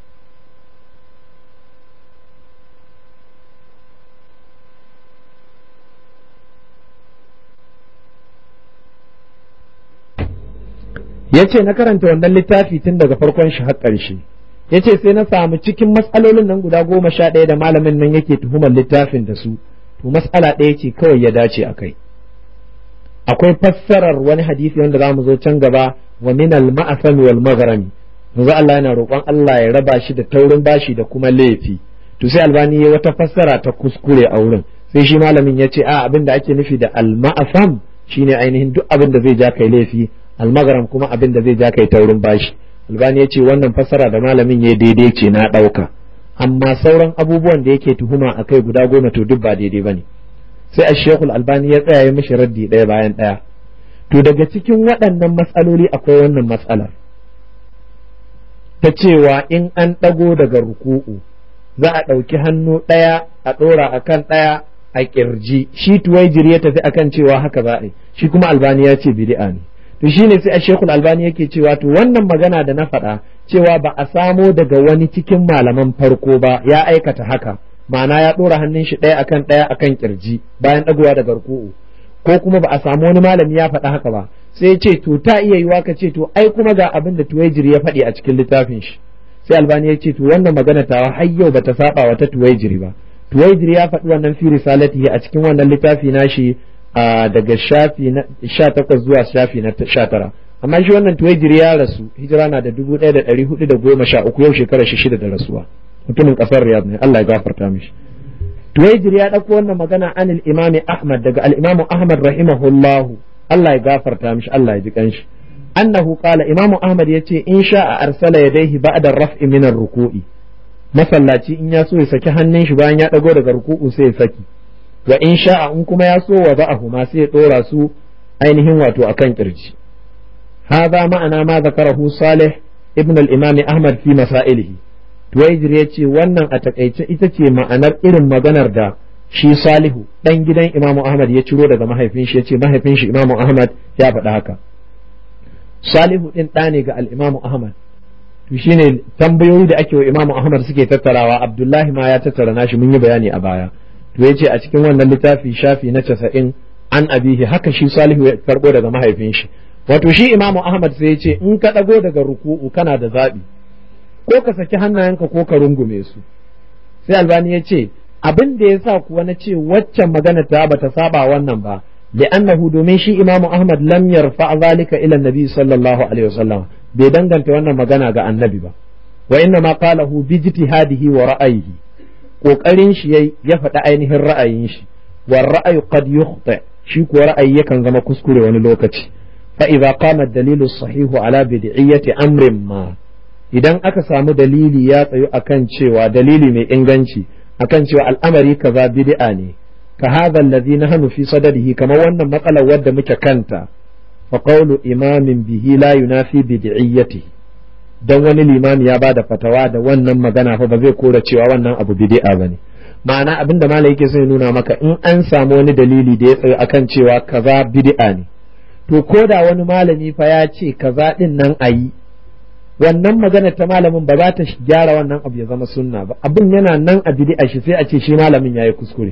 yace na karanta wannan littafi tun daga farkon shi har ƙarshe yace sai na samu cikin matsalolin nan guda goma sha ɗaya da malamin nan yake tuhumar littafin da su to mas'ala ɗaya ce kawai ya dace a kai akwai fassarar wani hadisi wanda za mu zo can gaba wa min al ma'asami wal maghrami yanzu Allah yana roƙon Allah ya raba shi da taurin bashi da kuma laifi to sai albani ya wata fassara ta kuskure a wurin sai shi malamin ya ce a abin da ake nufi da al ma'asam shine ainihin duk abin da zai ja kai laifi al maghram kuma abin da zai ja kai taurin bashi albani ya ce wannan fassara da malamin ya daidai ce na ɗauka amma sauran abubuwan da yake tuhuma a kai guda goma to duk ba daidai ba ne sai a shekul albani ya tsaya ya mishi raddi ɗaya bayan ɗaya to daga cikin waɗannan matsaloli akwai wannan matsalar ta cewa in an ɗago daga ruku'u za a ɗauki hannu ɗaya a ɗora a kan ɗaya a ƙirji shi tuwaijiri ya tafi akan cewa haka za a yi shi kuma albani ya ce bid'a ne to shine sai a shekul albani yake cewa to wannan magana da na faɗa cewa ba a samo daga wani cikin malaman farko ba ya aikata haka ma'ana ya ɗora hannun shi ɗaya akan ɗaya akan kirji bayan ɗagowa daga ruku'u ko kuma ba a samu wani malami ya faɗa haka ba sai ce to ta iya yiwa ka ce to ai kuma ga abin da tuwaijiri ya faɗi a cikin littafin shi sai albani ya ce to wannan magana tawa har yau bata saba wa ta tuwaijiri ba tuwaijiri ya faɗi wannan fi risalatihi a cikin wannan littafi nashi daga shafi na sha takwas zuwa shafi na sha tara amma shi wannan tuwajiri ya rasu hijira na da dubu ɗaya da ɗari hudu da goma sha uku yau shekara shi shida da rasuwa mutumin ƙasar riyad ne Allah ya gafarta mishi tuwajiri ya ɗauko wannan magana anil imami ahmad daga al-imamu ahmad rahimahullahu Allah ya gafarta mishi Allah ya ji kanshi annahu qala imamu ahmad yace in sha'a arsala yadayhi ba'da raf'i min ar-ruku'i masallaci in ya so ya saki hannun shi bayan ya ɗago daga ruku'u sai ya saki wa in sha'a in kuma ya so wa ba'ahu ma sai ya ɗora su ainihin wato akan kirji هذا معنى ما ذكره صالح ابن الإمام أحمد في مسائله تويجر يتي wannan a takaice ita ce ma'anar irin maganar da shi Salihu dan gidan Imam Ahmad ya ciro daga mahaifin shi yace mahaifin shi Imam Ahmad ya faɗa haka Salihu din ɗa ne ga al-Imam Ahmad to shine tambayoyi da ake wa Imam Ahmad suke tattarawa Abdullahi ma ya tattara nashi mun yi bayani a baya to yace a cikin wannan littafi shafi na 90 an abihi haka shi Salihu ya karbo daga mahaifin shi wato shi imamu ahmad sai ya ce in ka ɗago daga ruku'u kana da zaɓi ko ka saki hannayenka ko ka rungume su sai albani ya ce abin da ya sa kuwa na ce waccan magana ta bata saba wannan ba li'annahu domin shi imamu ahmad lam yarfa zalika ila nabi sallallahu alaihi wasallam bai danganta wannan magana ga annabi ba wa inna ma qalahu bi ijtihadihi wa ra'ayihi kokarin shi yayi ya faɗi ainihin ra'ayin shi wa ra'ayu qad yukhta shi ko ra'ayi yakan zama kuskure wani lokaci fa idza qama ad-dalilu sahihu ala bid'iyyati amrin ma idan aka samu dalili ya tsayu akan cewa dalili mai inganci akan cewa al'amari kaza bid'a ne ka hadha alladhi nahnu fi sadadihi kamar wannan matsalar wadda muke kanta fa qawlu imamin bihi la yunafi bid'iyyatihi dan wani limami ya bada fatawa da wannan magana fa ba zai kora cewa wannan abu bid'a bane ma'ana abin da malai yake so ya nuna maka in an samu wani dalili da ya tsaye akan cewa kaza bid'a ne to ko da wani malami fa ya ce kaza din nan ayi wannan magana ta malamin ba za ta gyara wannan abu ya zama sunna ba abin yana nan a bid'a shi sai a ce shi malamin yayi kuskure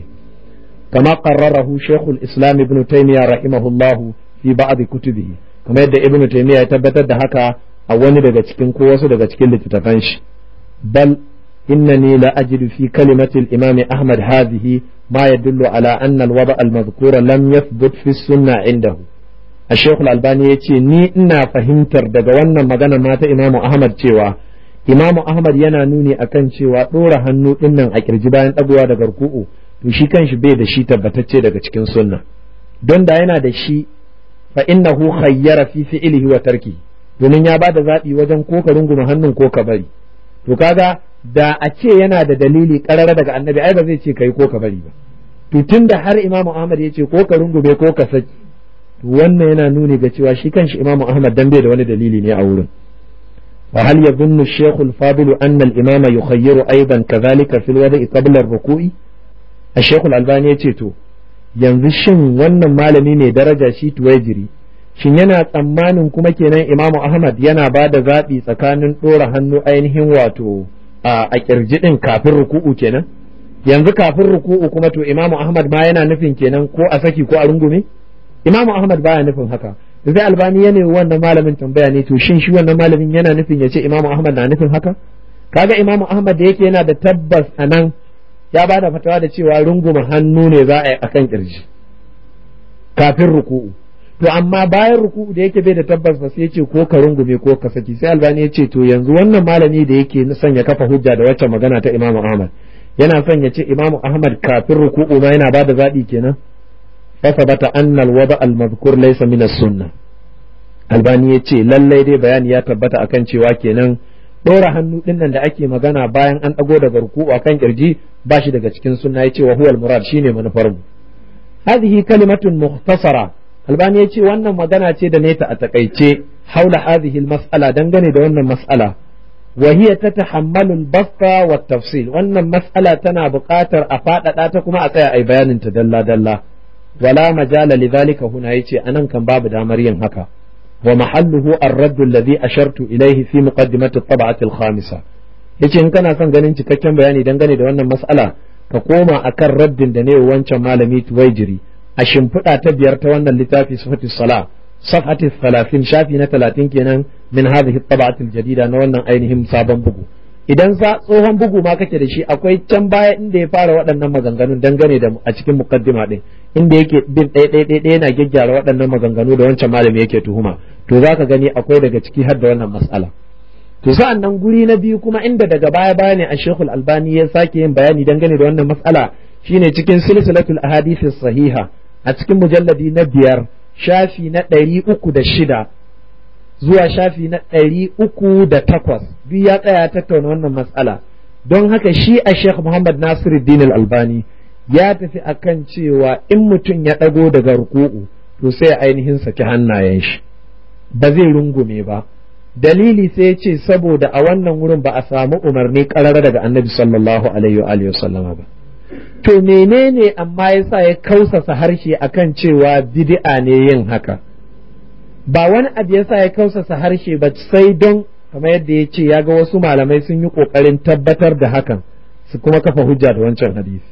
kama qarrarahu shaykhul islam ibn taymiyyah rahimahullah fi ba'd kutubihi kamar yadda ibn taymiyyah ya tabbatar da haka a wani daga cikin ko wasu daga cikin littattafan shi bal إنني لا أجد في كلمة الإمام أحمد هذه ما يدل على أن الوضع المذكور لم يثبت في السنة عنده الشيخ الألباني يتي ني إنا فهمتر daga wannan magana mata Imam Ahmad cewa Imam Ahmad yana nuni akan cewa ɗora hannu ɗinnan a kirji bayan ɗagowa daga ruku'u to shi kanshi bai da shi tabbatacce daga cikin sunna don da yana da shi fa innahu khayyara fi fi'lihi wa tarki domin ya bada zaɓi wajen ko ka runguma hannun ko ka bari to kaga da a ce yana da dalili karara daga annabi ai ba zai ce kai ko ka bari ba to tunda har imamu ahmad ya ce ko ka rungume ko ka saki to wannan yana nuni ga cewa shi kanshi imamu ahmad dan bai da wani dalili ne a wurin wa hal yadhunnu ash-shaykh al-fadil anna al-imama yukhayyiru aidan kadhalika fil wada'i qabla ar-ruku'i ash-shaykh al-albani ya ce to yanzu shin wannan malami ne daraja shi tuwajiri shin yana tsammanin kuma kenan imamu ahmad yana ba da zaɓi tsakanin ɗora hannu ainihin wato a kirji ɗin kafin ruku'u kenan yanzu kafin ruku'u kuma to imamu ahmad ma yana nufin kenan ko a saki ko a rungume imamu ahmad baya nufin haka sai albani ya nemi wannan malamin tambaya ne to shin shi wannan malamin yana nufin ya ce imamu ahmad na nufin haka kaga imamu ahmad da yake yana da tabbas a nan ya ba da fatawa da cewa runguma hannu ne za a yi akan kirji kafin ruku'u to amma bayan ruku'u da yake bai da tabbas ba sai ya ce ko ka rungume ko ka saki sai albani ya ce to yanzu wannan malami da yake son ya kafa hujja da wacce magana ta imamu ahmad yana son ya ce imamu ahmad kafin ruku'u ma yana bada zaɓi kenan fa sabata anna alwada almadhkur laysa min as-sunnah albani ya ce lallai dai bayani ya tabbata akan cewa kenan ɗora hannu ɗin nan da ake magana bayan an ɗago daga ruku'u akan kirji ba shi daga cikin sunna ya ce wa huwa al-murad shine manufar mu hadhihi kalimatun mukhtasara albani ya ce wannan magana ce da neta a takaice haula hadhihi mas'ala dangane da wannan mas'ala wa hiya tatahammalu al-basta wa tafsil wannan mas'ala tana buƙatar a faɗaɗa ta kuma a tsaya ai bayanin ta dalla dalla wala majala lidhalika huna yace anan kan babu damar yin haka wa mahalluhu ar-radd alladhi ashartu ilayhi fi muqaddimati at-tab'ati al-khamisa yace in kana son ganin cikakken bayani dangane da wannan mas'ala ka koma akan raddin da ne wancan malami tuwaijiri a shimfiɗa ta biyar ta wannan littafi sifatu sala safhati talatin shafi na talatin kenan min hadhihi tab'atil jadida na wannan ainihin sabon bugu idan sa tsohon bugu ma kake da shi akwai can baya inda ya fara waɗannan maganganun dangane da a cikin mukaddima din inda yake bin ɗaya ɗaya ɗaya yana gyaggyara waɗannan maganganu da wancan malami yake tuhuma to zaka gani akwai daga ciki har da wannan mas'ala to sa'an nan guri na biyu kuma inda daga baya baya ne a shekul albani ya sake yin bayani dangane da wannan mas'ala shine cikin silsilatul ahadith sahiha a cikin mujalladi na biyar shafi na ɗari uku da shida zuwa shafi na ɗari uku da takwas duk ya tsaya tattauna wannan matsala don haka shi a sheikh muhammad nasiruddin albani ya tafi akan cewa in mutum ya ɗago daga ruku'u to sai ainihin saki hannayen shi ba zai rungume ba dalili sai ce saboda a wannan wurin ba a samu umarni ƙarara daga annabi sallallahu alaihi wa sallama ba to menene amma yasa ya kausasa harshe akan cewa bid'a ne yin haka ba wani abu yasa ya kausasa harshe ba sai don kamar yadda ya ce ya ga wasu malamai sun yi ƙoƙarin tabbatar da hakan su kuma kafa hujja da wancan hadisi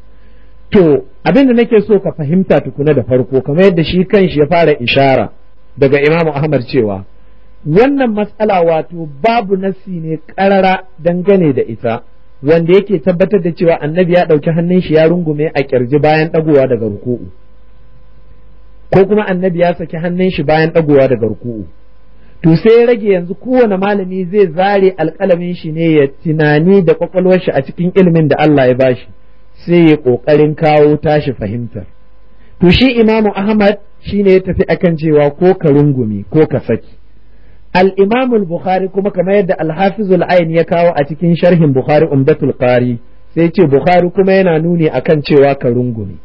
to abin da nake so ka fahimta tukuna da farko kamar yadda shi kanshi ya fara ishara daga imamu ahmad cewa wannan matsala wato babu nasi ne ƙarara dangane da ita wanda yake tabbatar da cewa annabi ya ɗauki hannun shi ya rungume a ƙirji bayan ɗagowa daga ruku'u ko kuma annabi ya saki hannun shi bayan ɗagowa daga ruku'u to sai ya rage yanzu kowane malami zai zare alƙalamin shi ne ya tunani da kwakwalwar shi a cikin ilimin da Allah ya bashi sai ya ƙoƙarin kawo tashi fahimtar to shi imamu ahmad shi ne ya tafi akan cewa ko ka rungumi ko ka saki al bukhari kuma kamar yadda al-hafizul ayn ya kawo a cikin sharhin bukhari umdatul qari sai ce bukhari kuma yana nuni akan cewa ka rungumi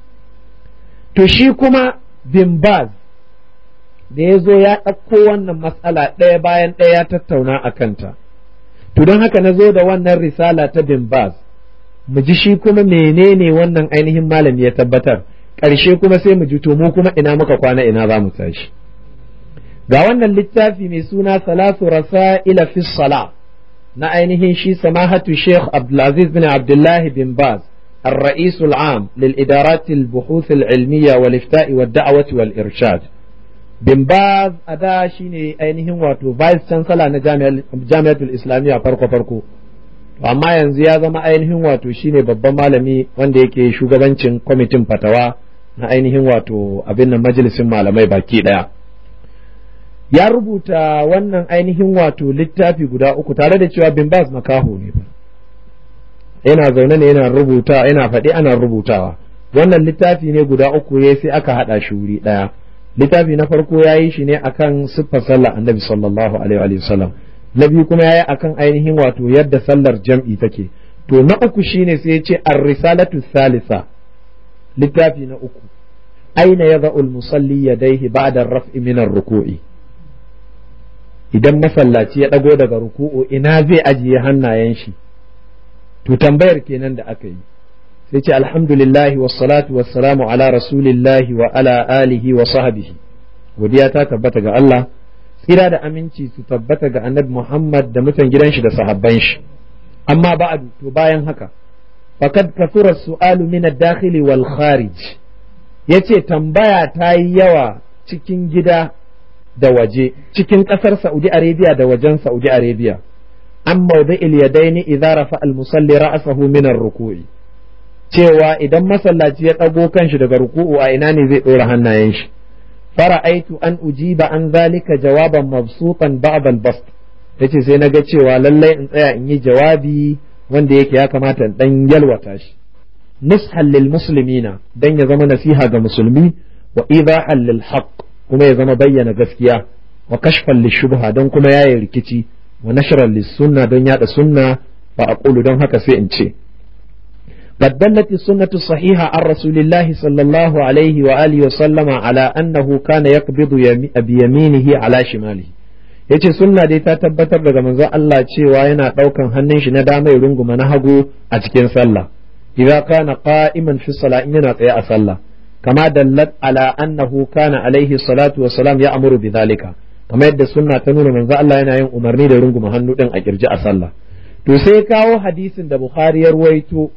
to shi kuma bin baz da ya zo ya ɗauko wannan matsala ɗaya bayan ɗaya ya tattauna a kanta to don haka na zo da wannan risala ta bin baz mu ji shi kuma menene wannan ainihin malami ya tabbatar ƙarshe kuma sai mu ji to mu kuma ina muka kwana ina za mu tashi ga wannan littafi mai suna salatu rasa'ila fi sala na ainihin shi samahatu sheikh abdulaziz bin abdullahi bin baz الرئيس العام للإدارات البحوث العلمية والإفتاء والدعوة والإرشاد bin baz a da shine ainihin wato vice chancellor na jami'atul islamiyya farko farko amma yanzu ya zama ainihin wato shine babban malami wanda yake shugabancin kwamitin fatawa na ainihin wato abin nan majalisin malamai baki daya ya rubuta wannan ainihin wato littafi guda uku tare da cewa bin baz makaho ne yana zaune ne yana rubuta yana faɗi ana rubutawa wannan littafi ne guda uku ya sai aka haɗa shi wuri ɗaya littafi na farko ya yi shi ne akan siffar sallar annabi sallallahu alaihi wa sallam na biyu kuma ya yi akan ainihin wato yadda sallar jam'i take to na uku shine sai ya ce ar-risalatu salisa littafi na uku aina yadha'u al-musalli yadayhi ba'da ar-raf'i min ar-ruku'i idan masallaci ya dago daga ruku'u ina zai ajiye hannayen shi to tambayar kenan da aka yi sai ce alhamdulillahi wassalatu wassalamu ala rasulillahi wa ala alihi wa sahbihi godiya ta tabbata ga Allah tsira da aminci su tabbata ga annabi Muhammad da mutan gidan shi da sahabban shi amma ba'du to bayan haka faqad kathura su'alu min ad-dakhili wal kharij yace tambaya ta yi yawa cikin gida da waje cikin kasar Saudi Arabia da wajen Saudi Arabia an mawdi'il yadaini idza rafa al-musalli ra'sahu min ar-ruku'i cewa idan masallaci ya ɗago kanshi daga ruku'u a ina ne zai ɗora hannayen shi fara'aitu an ujiba an zalika jawaban mabsutan ba'd al-bast yace sai naga cewa lallai in tsaya in yi jawabi wanda yake ya kamata in dan yalwata shi nushan lil muslimina dan ya zama nasiha ga musulmi wa idahan lil haqq kuma ya zama bayyana gaskiya wa kashfan lil shubha don kuma yayi rikici wa nashran lis sunna don yada sunna fa aqulu don haka sai in ce قد دلت السنة الصحيحة عن رسول الله صلى الله عليه وآله وسلم على أنه كان يقبض بيمينه على شماله yace sunna dai ta tabbatar daga manzon Allah cewa yana ɗaukan hannun shi na dama ya runguma na hagu a cikin sallah idza kana qa'iman fi salah in yana tsaye a sallah kama dallat ala annahu kana alaihi salatu wa salam ya amuru bi zalika kamar yadda sunna ta nuna manzon Allah yana yin umarni da runguma hannu din a kirji a sallah to sai kawo hadisin da Bukhari ya ruwaito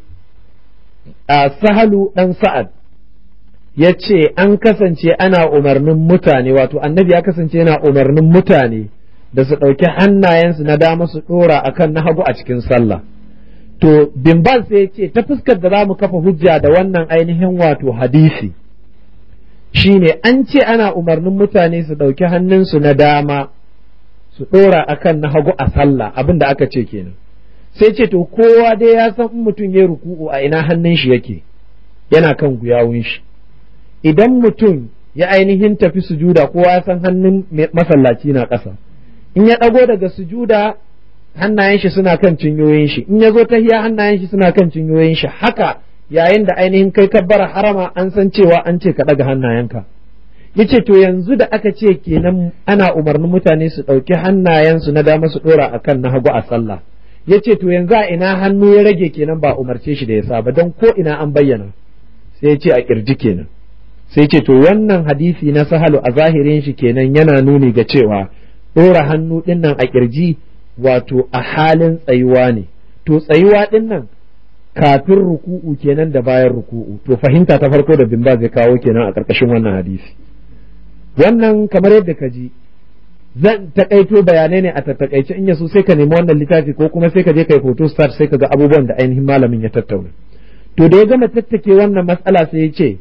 a sahalu ɗan sa'ad ya ce an kasance ana umarnin mutane wato annabi ya kasance yana umarnin mutane da su ɗauki hannayensu na dama su ɗora a kan na hagu a cikin sallah to bimbal sai ce ta fuskar da za mu kafa hujja da wannan ainihin wato hadisi shine an ce ana umarnin mutane su ɗauki hannunsu na dama su ɗora a kan na hagu a sallah abin da aka ce kenan sai ce to kowa dai ya san in mutum ya ruku'u a ina hannun shi yake yana kan guyawun shi idan mutum ya ainihin tafi sujuda kowa ya san hannun masallaci na ƙasa in ya ɗago daga sujuda hannayen shi suna kan cinyoyin shi in ya zo tahiya hannayen shi suna kan cinyoyin shi haka yayin da ainihin kai kabbara harama an san cewa an ce ka ɗaga hannayenka yace to yanzu da aka ce kenan ana umarnin mutane su ɗauki hannayensu na dama su ɗora akan na hagu a sallah ya ce to yanzu a ina hannu ya rage kenan ba umarce shi da ya saba don ko ina an bayyana sai ya ce a kirji kenan sai ce to wannan hadisi na sahalu a zahirin shi kenan yana nuni ga cewa ɗora hannu ɗin nan a kirji wato a halin tsayuwa ne to tsayuwa ɗin nan kafin ruku'u kenan da bayan ruku'u to fahimta ta farko da bimba zai kawo kenan a ƙarƙashin wannan hadisi wannan kamar yadda ka ji zan takaito bayanai ne a tattakaice in yaso sai ka nemi wannan littafi ko kuma sai ka je kai photo start sai ka ga abubuwan da ainihin malamin ya tattauna to da ya gama tattake wannan matsala sai ya ce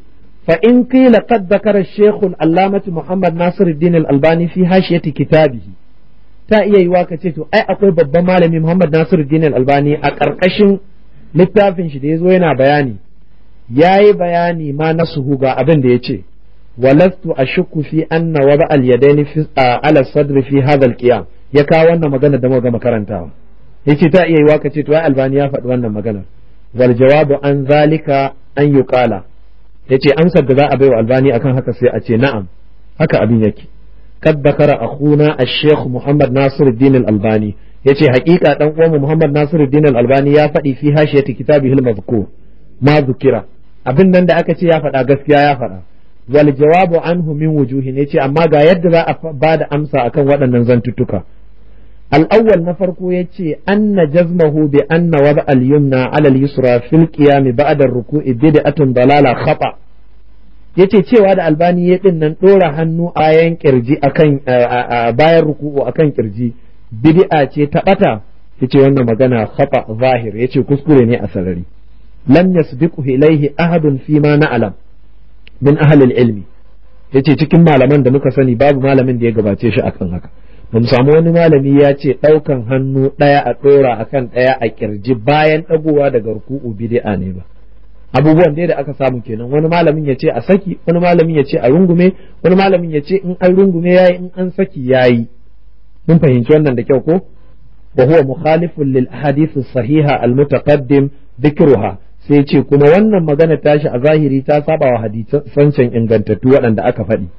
فإن قيل قد ذكر الشيخ العلامة محمد ناصر الدين الألباني في حاشية كتابه ta iya yiwa ka ce to ai akwai babban malami Muhammad Nasiru Din Albani a ƙarƙashin littafin shi da ya zo yana bayani ya yi bayani ma na suhu ga abin da ya ce walastu ashukku fi anna wada al yadaini fi ala sadri fi hadha al qiyam ya kawo wannan magana da muka makarantawa yace ta iya yiwa ka ce to ai Albani ya faɗi wannan magana wal jawabu an zalika an yuqala yace amsar da za a bai wa Albani akan haka sai a ce na'am haka abin yake قد ذكر أخونا الشيخ محمد ناصر الدين الألباني yace haƙiƙa dan uwanmu Muhammad Nasiruddin Al-Albani ya faɗi fi hashiyati kitabihi al-mazkur ma zukira abin nan da aka ce ya faɗa gaskiya ya faɗa wal jawabu anhu min wujuhin yace amma ga yadda za a ba da amsa akan waɗannan zantuttuka al-awwal na farko yace anna jazmahu bi anna wada al-yumna ala al-yusra fil qiyam ba'da ar-ruku'i bid'atun dalala khata' yace cewa da albani ya din nan dora hannu a bayan kirji akan bayan ruku'u akan kirji bid'a ce ta bata yace wannan magana khata zahir yace kuskure ne a sarari lam yasbiqu ilayhi ahadun fi ma na'lam min ahli ilmi yace cikin malaman da muka sani babu malamin da ya gabace shi akan haka ba mu samu wani malami ya ce ɗaukan hannu ɗaya a ɗora akan ɗaya a kirji bayan ɗagowa daga ruku'u bid'a ne ba abubuwan dai da aka samu kenan wani malamin ya ce a saki wani malamin ya ce a rungume wani malamin ya ce in an rungume yayi in an saki yayi mun fahimci wannan da kyau ko wa huwa mukhalifun lil ahadith sahiha al mutaqaddim dhikruha sai ce kuma wannan magana tashi a zahiri ta saba wa hadisan can ingantattu waɗanda aka faɗi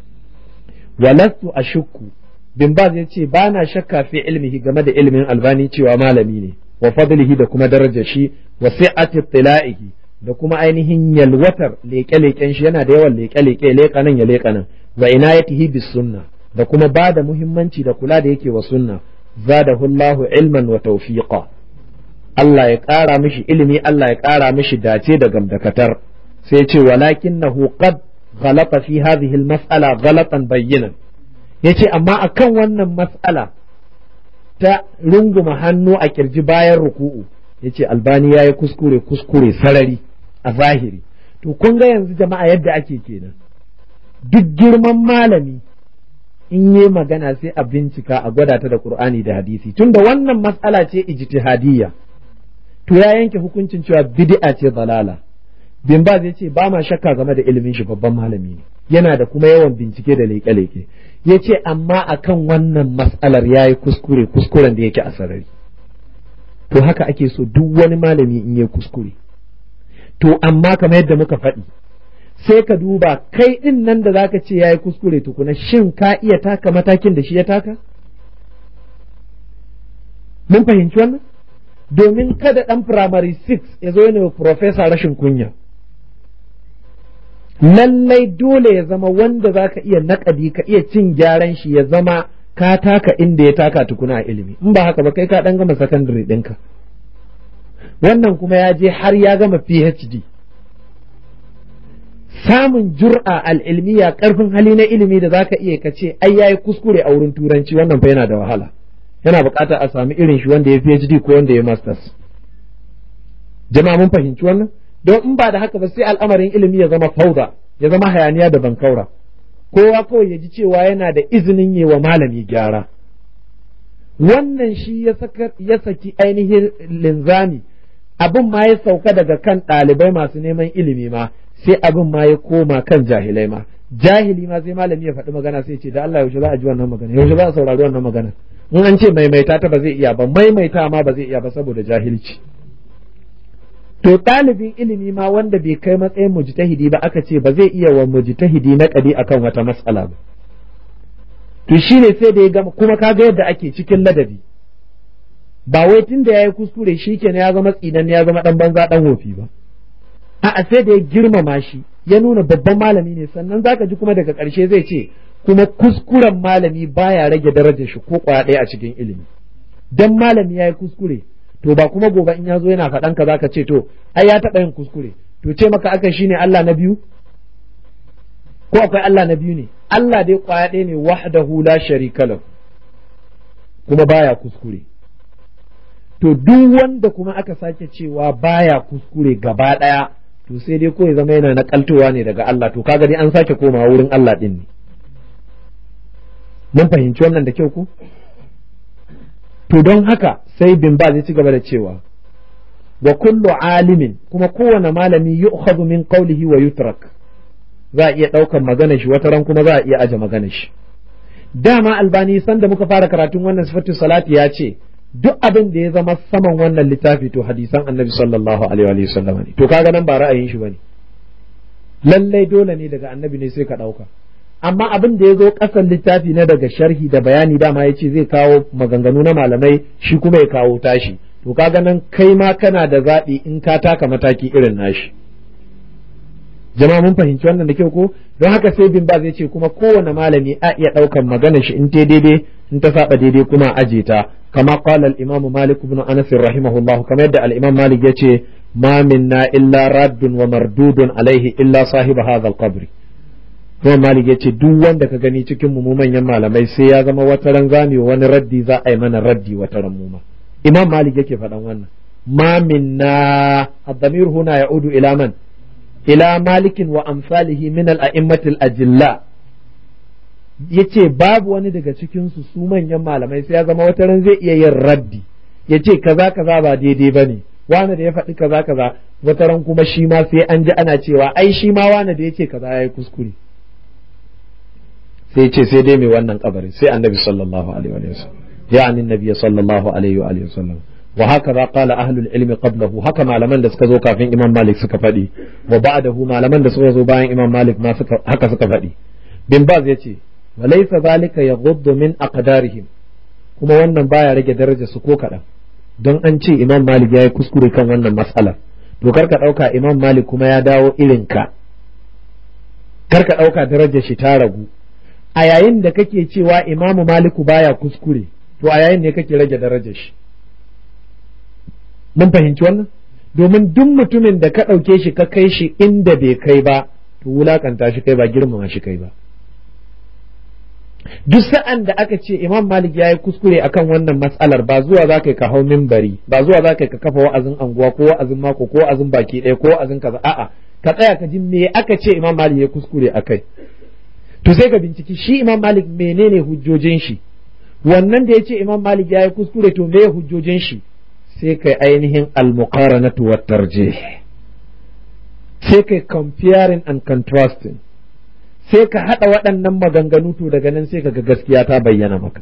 walastu ashukku bin baz ya ce ba na shakka fi ilmihi game da ilmin albani cewa malami ne wa fadlihi da kuma darajar shi wa si'ati tila'ihi da kuma ainihin yalwatar leƙe-leƙen shi yana da yawan leƙe-leƙe leƙa nan ya leƙa nan wa inayatihi bis sunna da kuma ba da muhimmanci da kula da yake wa sunna zadahu Allahu ilman wa tawfiqa Allah ya ƙara mishi ilimi Allah ya ƙara mishi dace da gamdakatar sai ce walakinnahu qad ghalata fi hadhihi al-mas'ala ghalatan bayyinan yace amma akan wannan mas'ala ta runguma hannu a kirji bayan ruku'u yace albani yayi kuskure kuskure sarari a zahiri to kun ga yanzu jama'a yadda ake kenan duk girman malami in yi magana sai a bincika a gwada ta da qur'ani da hadisi tunda wannan mas'ala ce ijtihadiyya to ya yanke hukuncin cewa bid'a ce dalala bin ba zai ce ba ma shakka game da ilimin shi babban malami ne yana da kuma yawan bincike da leƙe-leƙe ya ce amma akan wannan mas'alar ya yi kuskure kuskuren da yake a sarari to haka ake so duk wani malami in yi kuskure to amma kamar yadda muka faɗi sai ka duba kai ɗin nan da zaka ce ya yi kuskure tukuna shin ka iya taka matakin da shi ya taka mun fahimci wannan domin kada ɗan firamare 6 ya zo yana profesa rashin kunya lallai dole ya zama wanda za ka iya naƙadi ka iya cin gyaran shi ya zama ka taka inda ya taka tukuna a ilimi in ba haka ba kai ka ɗan gama sakandare ɗinka wannan kuma ya je har ya gama phd samun jur'a al'ilmiya ƙarfin hali na ilimi da za ka iya ka ce ai yayi kuskure a wurin turanci wannan fa yana da wahala yana buƙatar a sami irin shi wanda ya PhD ko wanda ya masters jama'a mun fahimci wannan don in ba da haka ba sai al'amarin ilimi ya zama fauda ya zama hayaniya da bankaura kowa kawai ya ji cewa yana da izinin yi wa malami gyara wannan shi ya saki ainihin linzami abin ma ya sauka daga kan ɗalibai masu neman ilimi ma sai abin ma ya koma kan jahilai ma jahili ma sai malami ya faɗi magana sai ce da Allah yaushe za a ji wannan magana yaushe za a saurari wannan magana in an ce maimaita ta ba zai iya ba maimaita ma ba zai iya ba saboda jahilci to ɗalibin ilimi ma wanda bai kai matsayin mujtahidi ba aka ce ba zai iya wa mujtahidi na ƙadi akan wata matsala ba to shine sai da ya gama kuma kaga yadda ake cikin ladabi ba wai tun da ya yi kuskure shi kenan ya zama tsinan ya zama ɗan banza ɗan wofi ba a'a sai da ya girmama shi ya nuna babban malami ne sannan zaka ji kuma daga ƙarshe zai ce kuma kuskuren malami baya rage darajar shi ko kwaya ɗaya a cikin ilimi dan malami ya yi kuskure to ba kuma gobe in ya zo yana faɗan ka zaka ce to ai ya taɓa yin kuskure to ce maka aka shine Allah na biyu ko akwai Allah na biyu ne Allah dai kwaya ɗaya ne wahdahu la sharika lahu kuma baya kuskure to duk wanda kuma aka sake cewa baya kuskure gaba ɗaya to sai dai ko ya zama yana nakaltowa ne daga Allah to kaga dai an sake komawa wurin Allah din ne mun fahimci wannan da kyau ko to don haka sai bin ba zai ci gaba da cewa wa kullu alimin kuma kowane malami yu'khadhu min qawlihi wa yutrak za a iya ɗaukan magana shi wata ran kuma za a iya aje magana shi dama albani sanda muka fara karatun wannan sifatu salati ya ce duk abin da ya zama saman wannan littafi to hadisan annabi sallallahu alaihi wa sallam ne to kaga nan ba ra'ayin shi bane lallai dole ne daga annabi ne sai ka ɗauka amma abin da ya zo ƙasan littafi na daga sharhi da bayani dama ya ce zai kawo maganganu na malamai shi kuma ya kawo tashi to kaga nan kai ma kana da zaɓi in ka taka mataki irin nashi jama'a mun fahimci wannan da kyau ko don haka sai bin ba zai ce kuma kowane malami a iya ɗaukan maganar shi in ta daidai in ta saba daidai kuma aje ta kama qala al-imam malik ibn anas rahimahullah kamar yadda al-imam malik yace ma minna illa raddun wa mardudun alaihi illa sahiba hadha al-qabr kuma malik yace duk wanda ka gani cikin mu manyan malamai sai ya zama wata ran zami wani raddi za a yi mana raddi wata ran mu ma imam malik yake faɗan wannan ma minna ad-damir huna ya'udu ila man ila malikin wa amsalihi min al-a'immatil ajilla yace babu wani daga cikin su su manyan malamai sai ya zama wata ran zai iya yin raddi yace kaza kaza ba daidai bane wani da ya faɗi kaza kaza wata ran kuma shi ma sai an ji ana cewa ai shi ma wani da yace kaza yayi kuskure sai yace sai dai mai wannan kabarin sai annabi sallallahu alaihi wa sallam yani annabi sallallahu alaihi wa sallam wa hakaza qala ahlul ilmi qablahu haka malaman da suka zo kafin imam malik suka faɗi wa ba'dahu malaman da suka zo bayan imam malik ma suka haka suka faɗi bin baz yace wa laysa zalika yaghuddu min aqdarihim kuma wannan baya rage darajar su ko kaɗan don an ce imam malik ya yi kuskure kan wannan matsalar to karka ɗauka imam malik kuma ya dawo irin ka karka ɗauka darajar shi ta ragu a yayin da kake cewa imamu maliku baya kuskure to a yayin ne kake rage darajar shi mun fahimci wannan domin duk mutumin da ka ɗauke shi ka kai shi inda bai kai ba to wulakanta shi kai ba girmama shi kai ba duk sa'an da aka ce imam malik ya yi kuskure akan wannan matsalar ba zuwa za ka ka hau mimbari ba zuwa za ka ka kafa wa'azin anguwa ko wa'azin mako ko wa'azin baki ɗaya ko wa'azin kaza a'a ka tsaya ka ji me aka ce imam malik ya kuskure akai to sai ka binciki shi imam malik menene hujjojin shi wannan da ya ce imam malik ya yi kuskure to me hujjojin shi sai kai ainihin al-muqaranatu wa tarjih sai kai comparing and contrasting sai ka haɗa waɗannan maganganu to daga nan sai ka ga gaskiya ta bayyana maka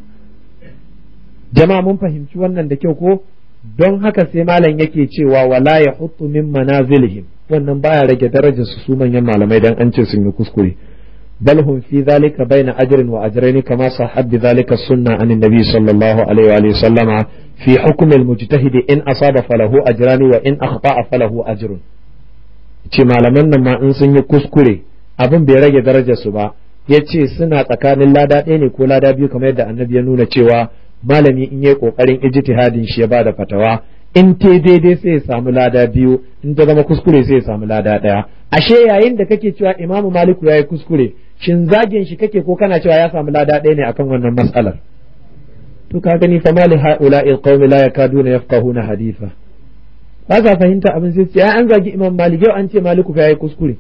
jama'a mun fahimci wannan da kyau ko don haka sai malam yake cewa wala ya hutu min manazilihim wannan baya rage darajar su su manyan malamai dan an ce sun yi kuskure bal hum fi dhalika baina ajrin wa ajrayn kama sahab bi dhalika sunna an nabi sallallahu alaihi wa sallama fi hukm al mujtahid in asaba falahu ajran wa in akhta'a falahu ajrun ce malaman nan ma in sun yi kuskure abin bai rage darajar su ba ya ce suna tsakanin lada ɗaya ne ko lada biyu kamar yadda annabi ya nuna cewa malami in yi ƙoƙarin ijtihadin shi ya bada fatawa in te daidai sai ya samu lada biyu in ta zama kuskure sai ya samu lada ɗaya ashe yayin da kake cewa imamu maliku ya yi kuskure shin zagin shi kake ko kana cewa ya samu lada ɗaya ne akan wannan matsalar to ka gani fa mali haula'i alqawmi la yakaduna yafqahuna haditha ba sa fahimta abin sai ce an zagi imam malik yau an ce maliku fa yayi kuskure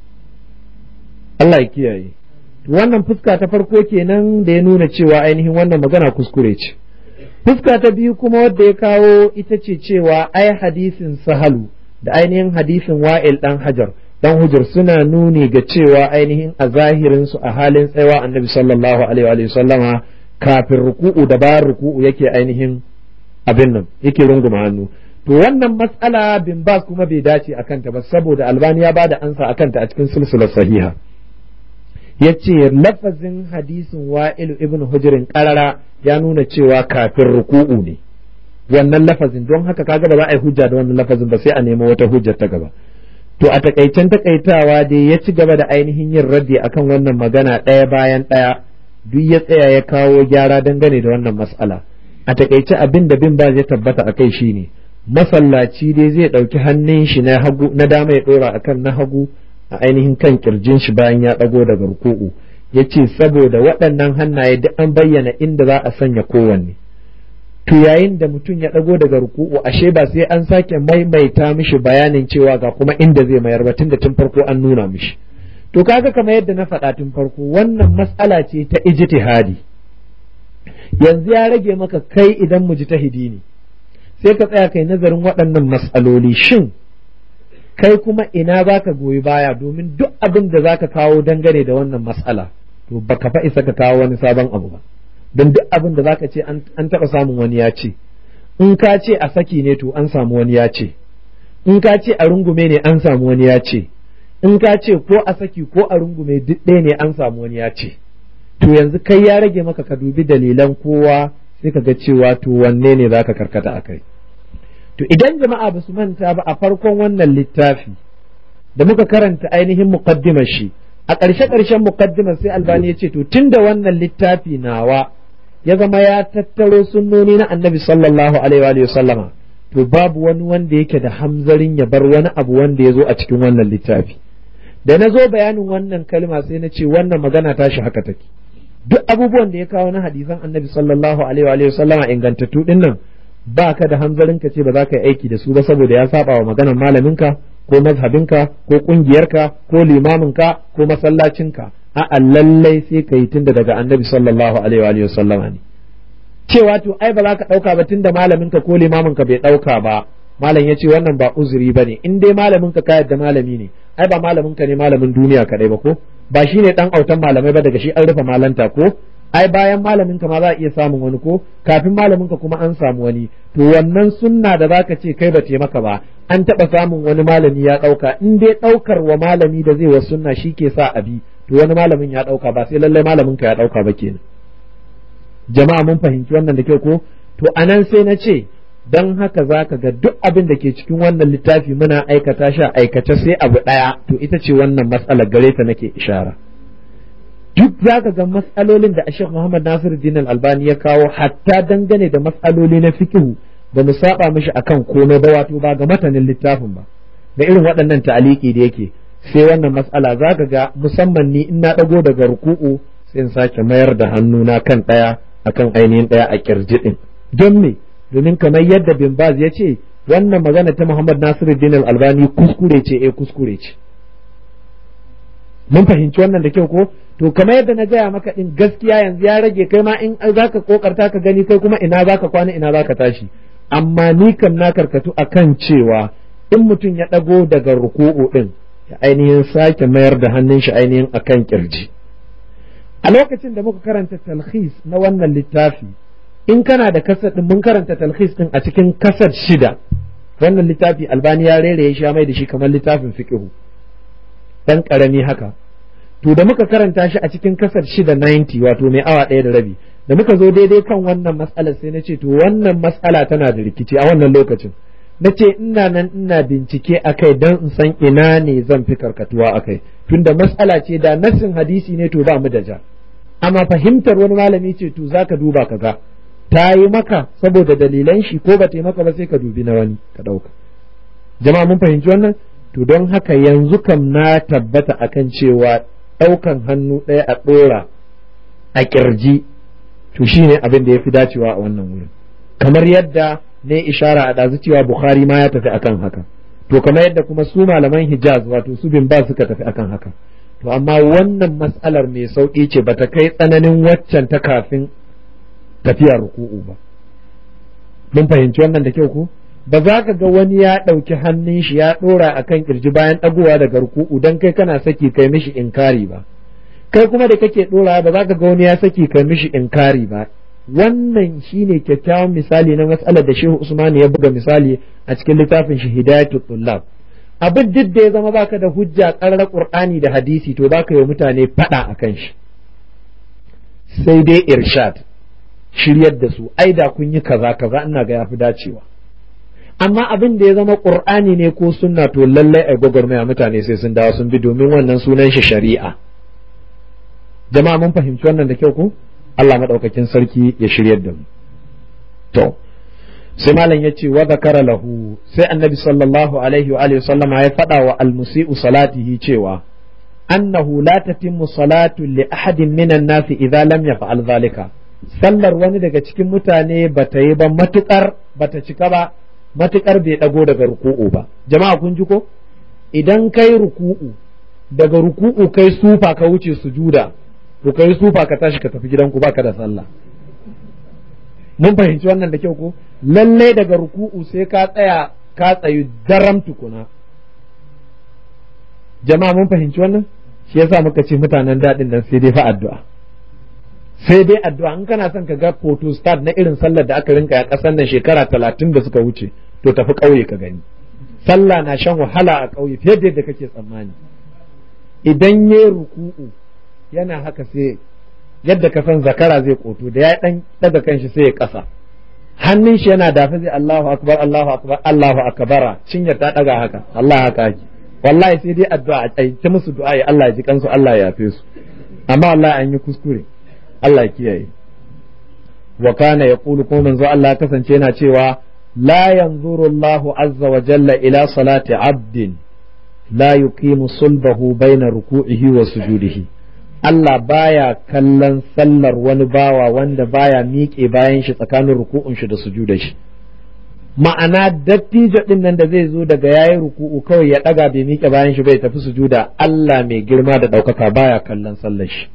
Allah ya kiyaye wannan fuska ta farko kenan da ya nuna cewa ainihin wannan magana kuskure ce fuska ta biyu kuma wadda ya kawo ita ce cewa ai hadisin sahalu da ainihin hadisin wa'il dan hajar dan hujjar suna nuni ga cewa ainihin a zahirin su a halin tsayawa annabi sallallahu alaihi wa sallama kafin ruku'u da bayan ruku'u yake ainihin abin nan yake runguma hannu to wannan matsala bin bas kuma bai dace a kanta ba saboda albani ya bada ansa a kanta a cikin silsilar sahiha ya ce lafazin hadisin wa'ilu ibn hujirin karara ya nuna cewa kafin ruku'u ne wannan lafazin don haka kaga ba za a yi hujja da wannan lafazin ba sai a nemi wata hujjar ta gaba to a takaicen takaitawa dai ya ci gaba da ainihin yin raddi akan wannan magana ɗaya bayan ɗaya duk ya tsaya ya kawo gyara dangane da wannan mas'ala a takaice abin da bin ba zai tabbata a kai shine masallaci dai zai ɗauki hannun shi na hagu na dama ya ɗora akan na hagu a ainihin kan kirjin shi bayan ya ɗago daga ruku'u ya ce saboda waɗannan hannaye duk an bayyana inda za a sanya kowanne to yayin da mutum ya ɗago daga ruku'u ashe ba sai an sake maimaita mishi bayanin cewa ga kuma inda zai mayar ba tun da tun farko an nuna mishi to kaga kamar yadda na faɗa tun farko wannan matsala ce ta ijtihadi yanzu ya rage maka kai idan mujtahidi ne sai ka tsaya kai nazarin waɗannan matsaloli shin kai kuma ina za ka goyi baya domin duk abin da za ka kawo dangane da wannan matsala to baka fa isa ka kawo wani sabon abu ba don duk abin da za ka ce an taɓa samun wani ya ce in ka ce a saki ne to an samu wani ya ce in ka ce a rungume ne an samu wani ya ce in ka ce ko a saki ko a rungume duk ɗaya ne an samu wani ya ce to yanzu kai ya rage maka ka dubi dalilan kowa sai ka ga cewa to wanne ne za ka karkata a kai to idan jama'a ba su manta ba a farkon wannan littafi da muka karanta ainihin muqaddimar shi a ƙarshe ƙarshen muqaddimar sai albani ya ce to tunda wannan littafi nawa ya zama ya tattaro sunnoni na annabi sallallahu alaihi wa sallama to babu wani wanda yake da hamzarin ya bar wani abu wanda ya zo a cikin wannan littafi da na zo bayanin wannan kalma sai na ce wannan magana tashi haka take duk abubuwan da ya kawo na hadisan annabi sallallahu alaihi wa sallama ingantattu din nan ba ka da hanzarin ka ce ba za ka yi aiki da su ba saboda ya saba wa maganar malaminka ko mazhabinka ko kungiyarka ko limaminka ko masallacinka a'a lallai sai ka yi tunda daga annabi sallallahu alaihi wa sallama ne cewa to ai ba za ka ɗauka ba tunda malaminka ko limaminka bai ɗauka ba malam ya ce wannan ba uzuri ba ne in dai malaminka ka yadda malami ne ai ba malaminka ne malamin duniya kaɗai ba ko ba shi ne ɗan autan malamai ba daga shi an rufe malanta ko ai bayan malaminka ma za a iya samun wani ko kafin malaminka kuma an samu wani to wannan sunna da zaka ce kai ba ce maka ba an taɓa samun wani malami ya ɗauka in dai ɗaukar wa malami da zai wa sunna shi ke sa abi to wani malamin ya ɗauka ba sai lallai malaminka ya ɗauka ba kenan jama'a mun fahimci wannan da kyau ko to anan sai na ce don haka za ka ga duk abin da ke cikin wannan littafi muna aikata shi aikace sai abu ɗaya to ita ce wannan matsalar gare ta nake ishara duk za ka ga matsalolin da Sheikh Muhammad Nasiru Din Albani ya kawo hatta dangane da matsaloli na fikihu ba mu saba mishi akan komai ba wato ba ga matanin littafin ba da irin waɗannan ta'aliki da yake sai wannan matsala za ka ga musamman ni in na ɗago daga ruku'u sai in sake mayar da hannuna kan ɗaya akan ainihin ɗaya a kirji ɗin don me domin kamar yadda bin baz ya ce wannan magana ta Muhammad Nasiruddin Al-Albani kuskure ce eh kuskure ce mun fahimci wannan da kyau ko to kamar yadda na gaya maka din gaskiya yanzu ya rage kai ma in zaka kokarta ka gani kai kuma ina zaka kwana ina zaka tashi amma ni kam na karkatu akan cewa in mutum ya dago daga ruku'u din ya ainihin sake mayar da hannun shi ainihin akan kirji a lokacin da muka karanta talhis na wannan littafi in kana da kasar din mun karanta talhis din a cikin kasar shida wannan littafi albani ya rere ya sha mai da shi kamar littafin fiqhu dan karami haka to da muka karanta shi a cikin kasar shida 90 wato mai awa ɗaya da rabi da muka zo daidai kan wannan matsalar sai na ce to wannan matsala tana da rikici a wannan lokacin na ce ina nan ina bincike a kai don in san ina ne zan fi karkatuwa a kai tunda matsala ce da nassin hadisi ne to ba mu da ja amma fahimtar wani malami ce to za ka duba ka ga ta yi maka saboda dalilan shi ko ba ta yi maka ba sai ka dubi na wani ka ɗauka jama'a mun fahimci wannan to don haka yanzu kam na tabbata akan cewa ɗaukan hannu ɗaya a ɗora a ƙirji to shine abin da ya fi dacewa a wannan wurin kamar yadda ne ishara a ɗazu cewa Bukhari ma ya tafi akan haka to kamar yadda kuma su malaman Hijaz wato su bin ba suka tafi akan haka to amma wannan matsalar mai sauƙi ce bata kai tsananin waccan ta kafin tafiyar ruku'u ba mun fahimci wannan da kyau ko ba za ka ga wani ya ɗauki hannun shi ya ɗora a kan ƙirji bayan ɗagowa daga ruku'u don kai kana saki kai mishi inkari ba kai kuma da kake ɗora ba za ka ga wani ya saki kai mishi inkari ba wannan shine kyakkyawan misali na matsalar da shehu usmani ya buga misali a cikin littafin shi hidayatul tullab abin duk da ya zama baka da hujja ƙarar qur'ani da hadisi to baka yi mutane faɗa akan shi sai dai irshad shiryar da su ai da kun yi kaza kaza ina ga yafi dacewa amma abin da ya zama qur'ani ne ko sunna to lallai ai gwagwarmaya mutane sai sun dawo sun bi domin wannan sunan shi shari'a jama'a mun fahimci wannan da kyau ko Allah madaukakin sarki ya shiryar da mu to sai malam ya ce wa zakara lahu sai annabi sallallahu alaihi wa alihi sallama ya faɗa wa almusi'u salatihi cewa annahu la tatimmu salatu li ahadin minan nasi idza lam yaf'al zalika sallar wani daga cikin mutane ba ta yi ba matukar ba ta cika ba matukar bai ɗago daga ruku'u ba jama'a kun ji ko idan kai ruku'u daga ruku'u kai sufa ka wuce sujuda to kai sufa ka tashi ka tafi gidanku baka da sallah mun fahimci wannan da kyau ko lallai daga ruku'u sai ka tsaya ka tsayu daram tukuna jama'a mun fahimci wannan shi yasa muka ce mutanen daɗin nan sai dai fa addu'a sai dai addu'a in kana son ka ga photo start na irin sallar da aka rinka a ƙasar nan shekara talatin da suka wuce to tafi ƙauye ka gani sallah na shan wahala a ƙauye fiye da yadda kake tsammani idan ya ruku'u yana haka sai yadda ka san zakara zai koto da ya dan daga kanshi sai ya kasa hannun shi yana dafa zai Allahu akbar Allahu akbar Allahu akbara cinyar ta daga haka Allah haka ake wallahi sai dai addu'a a ta musu du'a ya Allah ya ji kansu Allah ya yafe su amma wallahi an yi kuskure Allah ya kiyaye wa kana yaqulu kuma manzo Allah ya kasance yana cewa la yanzuru Allahu azza wa jalla ila salati abdin la yuqimu sulbahu baina ruku'ihi wa sujudihi Allah baya kallon sallar wani bawa wanda baya miƙe bayan shi tsakanin ruku'un shi da sujudar shi ma'ana dattijo din nan da zai zo daga yayi ruku'u kawai ya daga bai miƙe bayan shi bai tafi sujuda Allah mai girma da ɗaukaka baya kallon sallar shi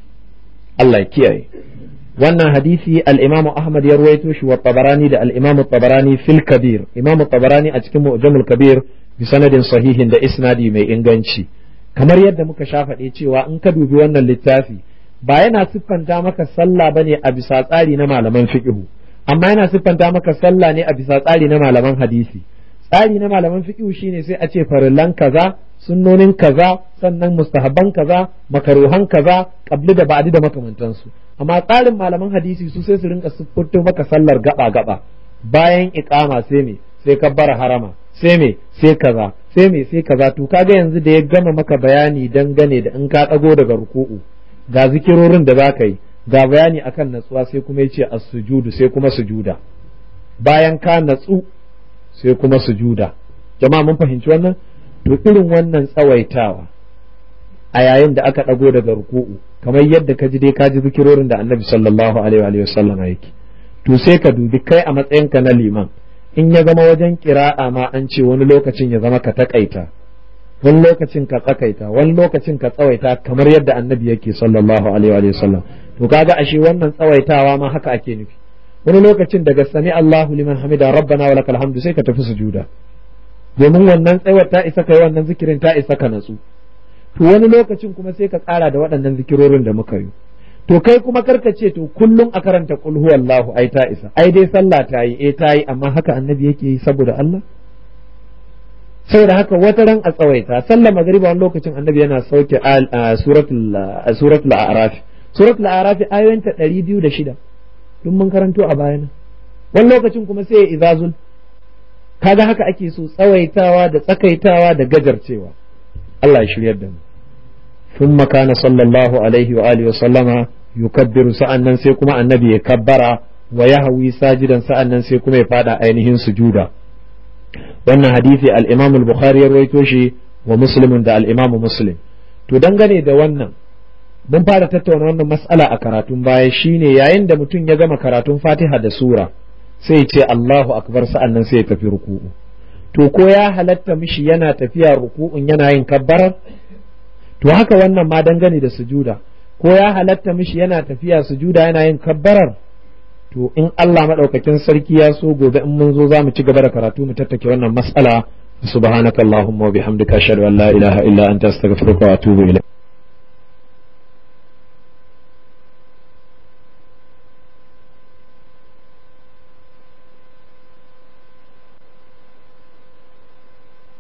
Allah ya kiyaye wannan hadisi al-Imam Ahmad ya ruwaito shi wa Tabarani da al-Imam Tabarani fil Kabir Imam Tabarani a cikin Mu'jamul Kabir bi sanadin sahihin da isnadi mai inganci kamar yadda muka sha faɗe cewa in ka dubi wannan littafi ba yana siffanta maka sallah bane a bisa tsari na malaman fiqhu amma yana siffanta maka sallah ne a bisa tsari na malaman hadisi tsari na malaman fiqhu shine sai a ce farillan kaza sunnonin kaza sannan mustahabban kaza makaruhan kaza qabli da ba'di da makamantansu amma tsarin malaman hadisi su sai su rinka siffurto maka sallar gaba gaba bayan iqama sai me sai kabbara harama sai me sai kaza sai me sai kaza to kaga yanzu da ya gama maka bayani dangane da in ka dago daga ruku'u ga zikirorin da zaka yi ga bayani akan natsuwa sai kuma yace as-sujudu sai kuma sujuda bayan ka natsu sai kuma sujuda jama'a mun fahimci wannan to irin wannan tsawaitawa a yayin da aka dago daga ruku'u kamar yadda ka ji dai ka ji zikirorin da annabi sallallahu alaihi wa sallam yake to sai ka dubi kai a matsayinka na liman in ya zama wajen kira'a ma an ce wani lokacin ya zama ka takaita wani lokacin ka tsakaita wani lokacin ka tsawaita kamar yadda annabi yake sallallahu alaihi wa sallam to kaga ashe wannan tsawaitawa ma haka ake nufi wani lokacin daga sami Allahu liman hamida rabbana wa lakal hamdu sai ka tafi sujuda domin wannan tsayawar ta isa kai wannan zikirin ta isa ka natsu to wani lokacin kuma sai ka ƙara da waɗannan zikirorin da muka yi to kai kuma karka ce to kullum a karanta kul huwallahu ai ta isa ai dai sallah ta yi eh ta yi amma haka annabi yake yi saboda Allah saboda haka wata ran a tsawaita sallah magriba wani lokacin annabi yana sauke suratul suratul a'raf suratul a'raf ayoyinta 206 duk mun karanto a bayana wani lokacin kuma sai ya izazul kaga haka ake so tsawaitawa da tsakaitawa da gajarcewa Allah ya shiryar da mu ثم كان صلى الله عليه وآله وسلم يكبر سأنن سيكما النبي يكبر ويهوي ساجدا سأنن سيكما يفادى أينهن سجودا وأن حديث الإمام البخاري رويتوشي ومسلم دا الإمام مسلم to dangane da wannan mun fara tattauna wannan mas'ala a karatun baya shine yayin da mutum ya gama karatun Fatiha da sura sai ce Allahu akbar sa'annan sai ya tafi ruku'u to ko ya halatta mishi yana tafiya ruku'un yana yin kabbarar to haka wannan ma dangane da sujuda ko ya halatta mishi yana tafiya sujuda yana yin kabbarar to in Allah madaukakin sarki ya so gobe in mun zo za mu ci gaba da karatu mu tattake wannan mas'ala subhanakallahumma wa bihamdika ashhadu an la ilaha illa anta astaghfiruka wa atubu ilayk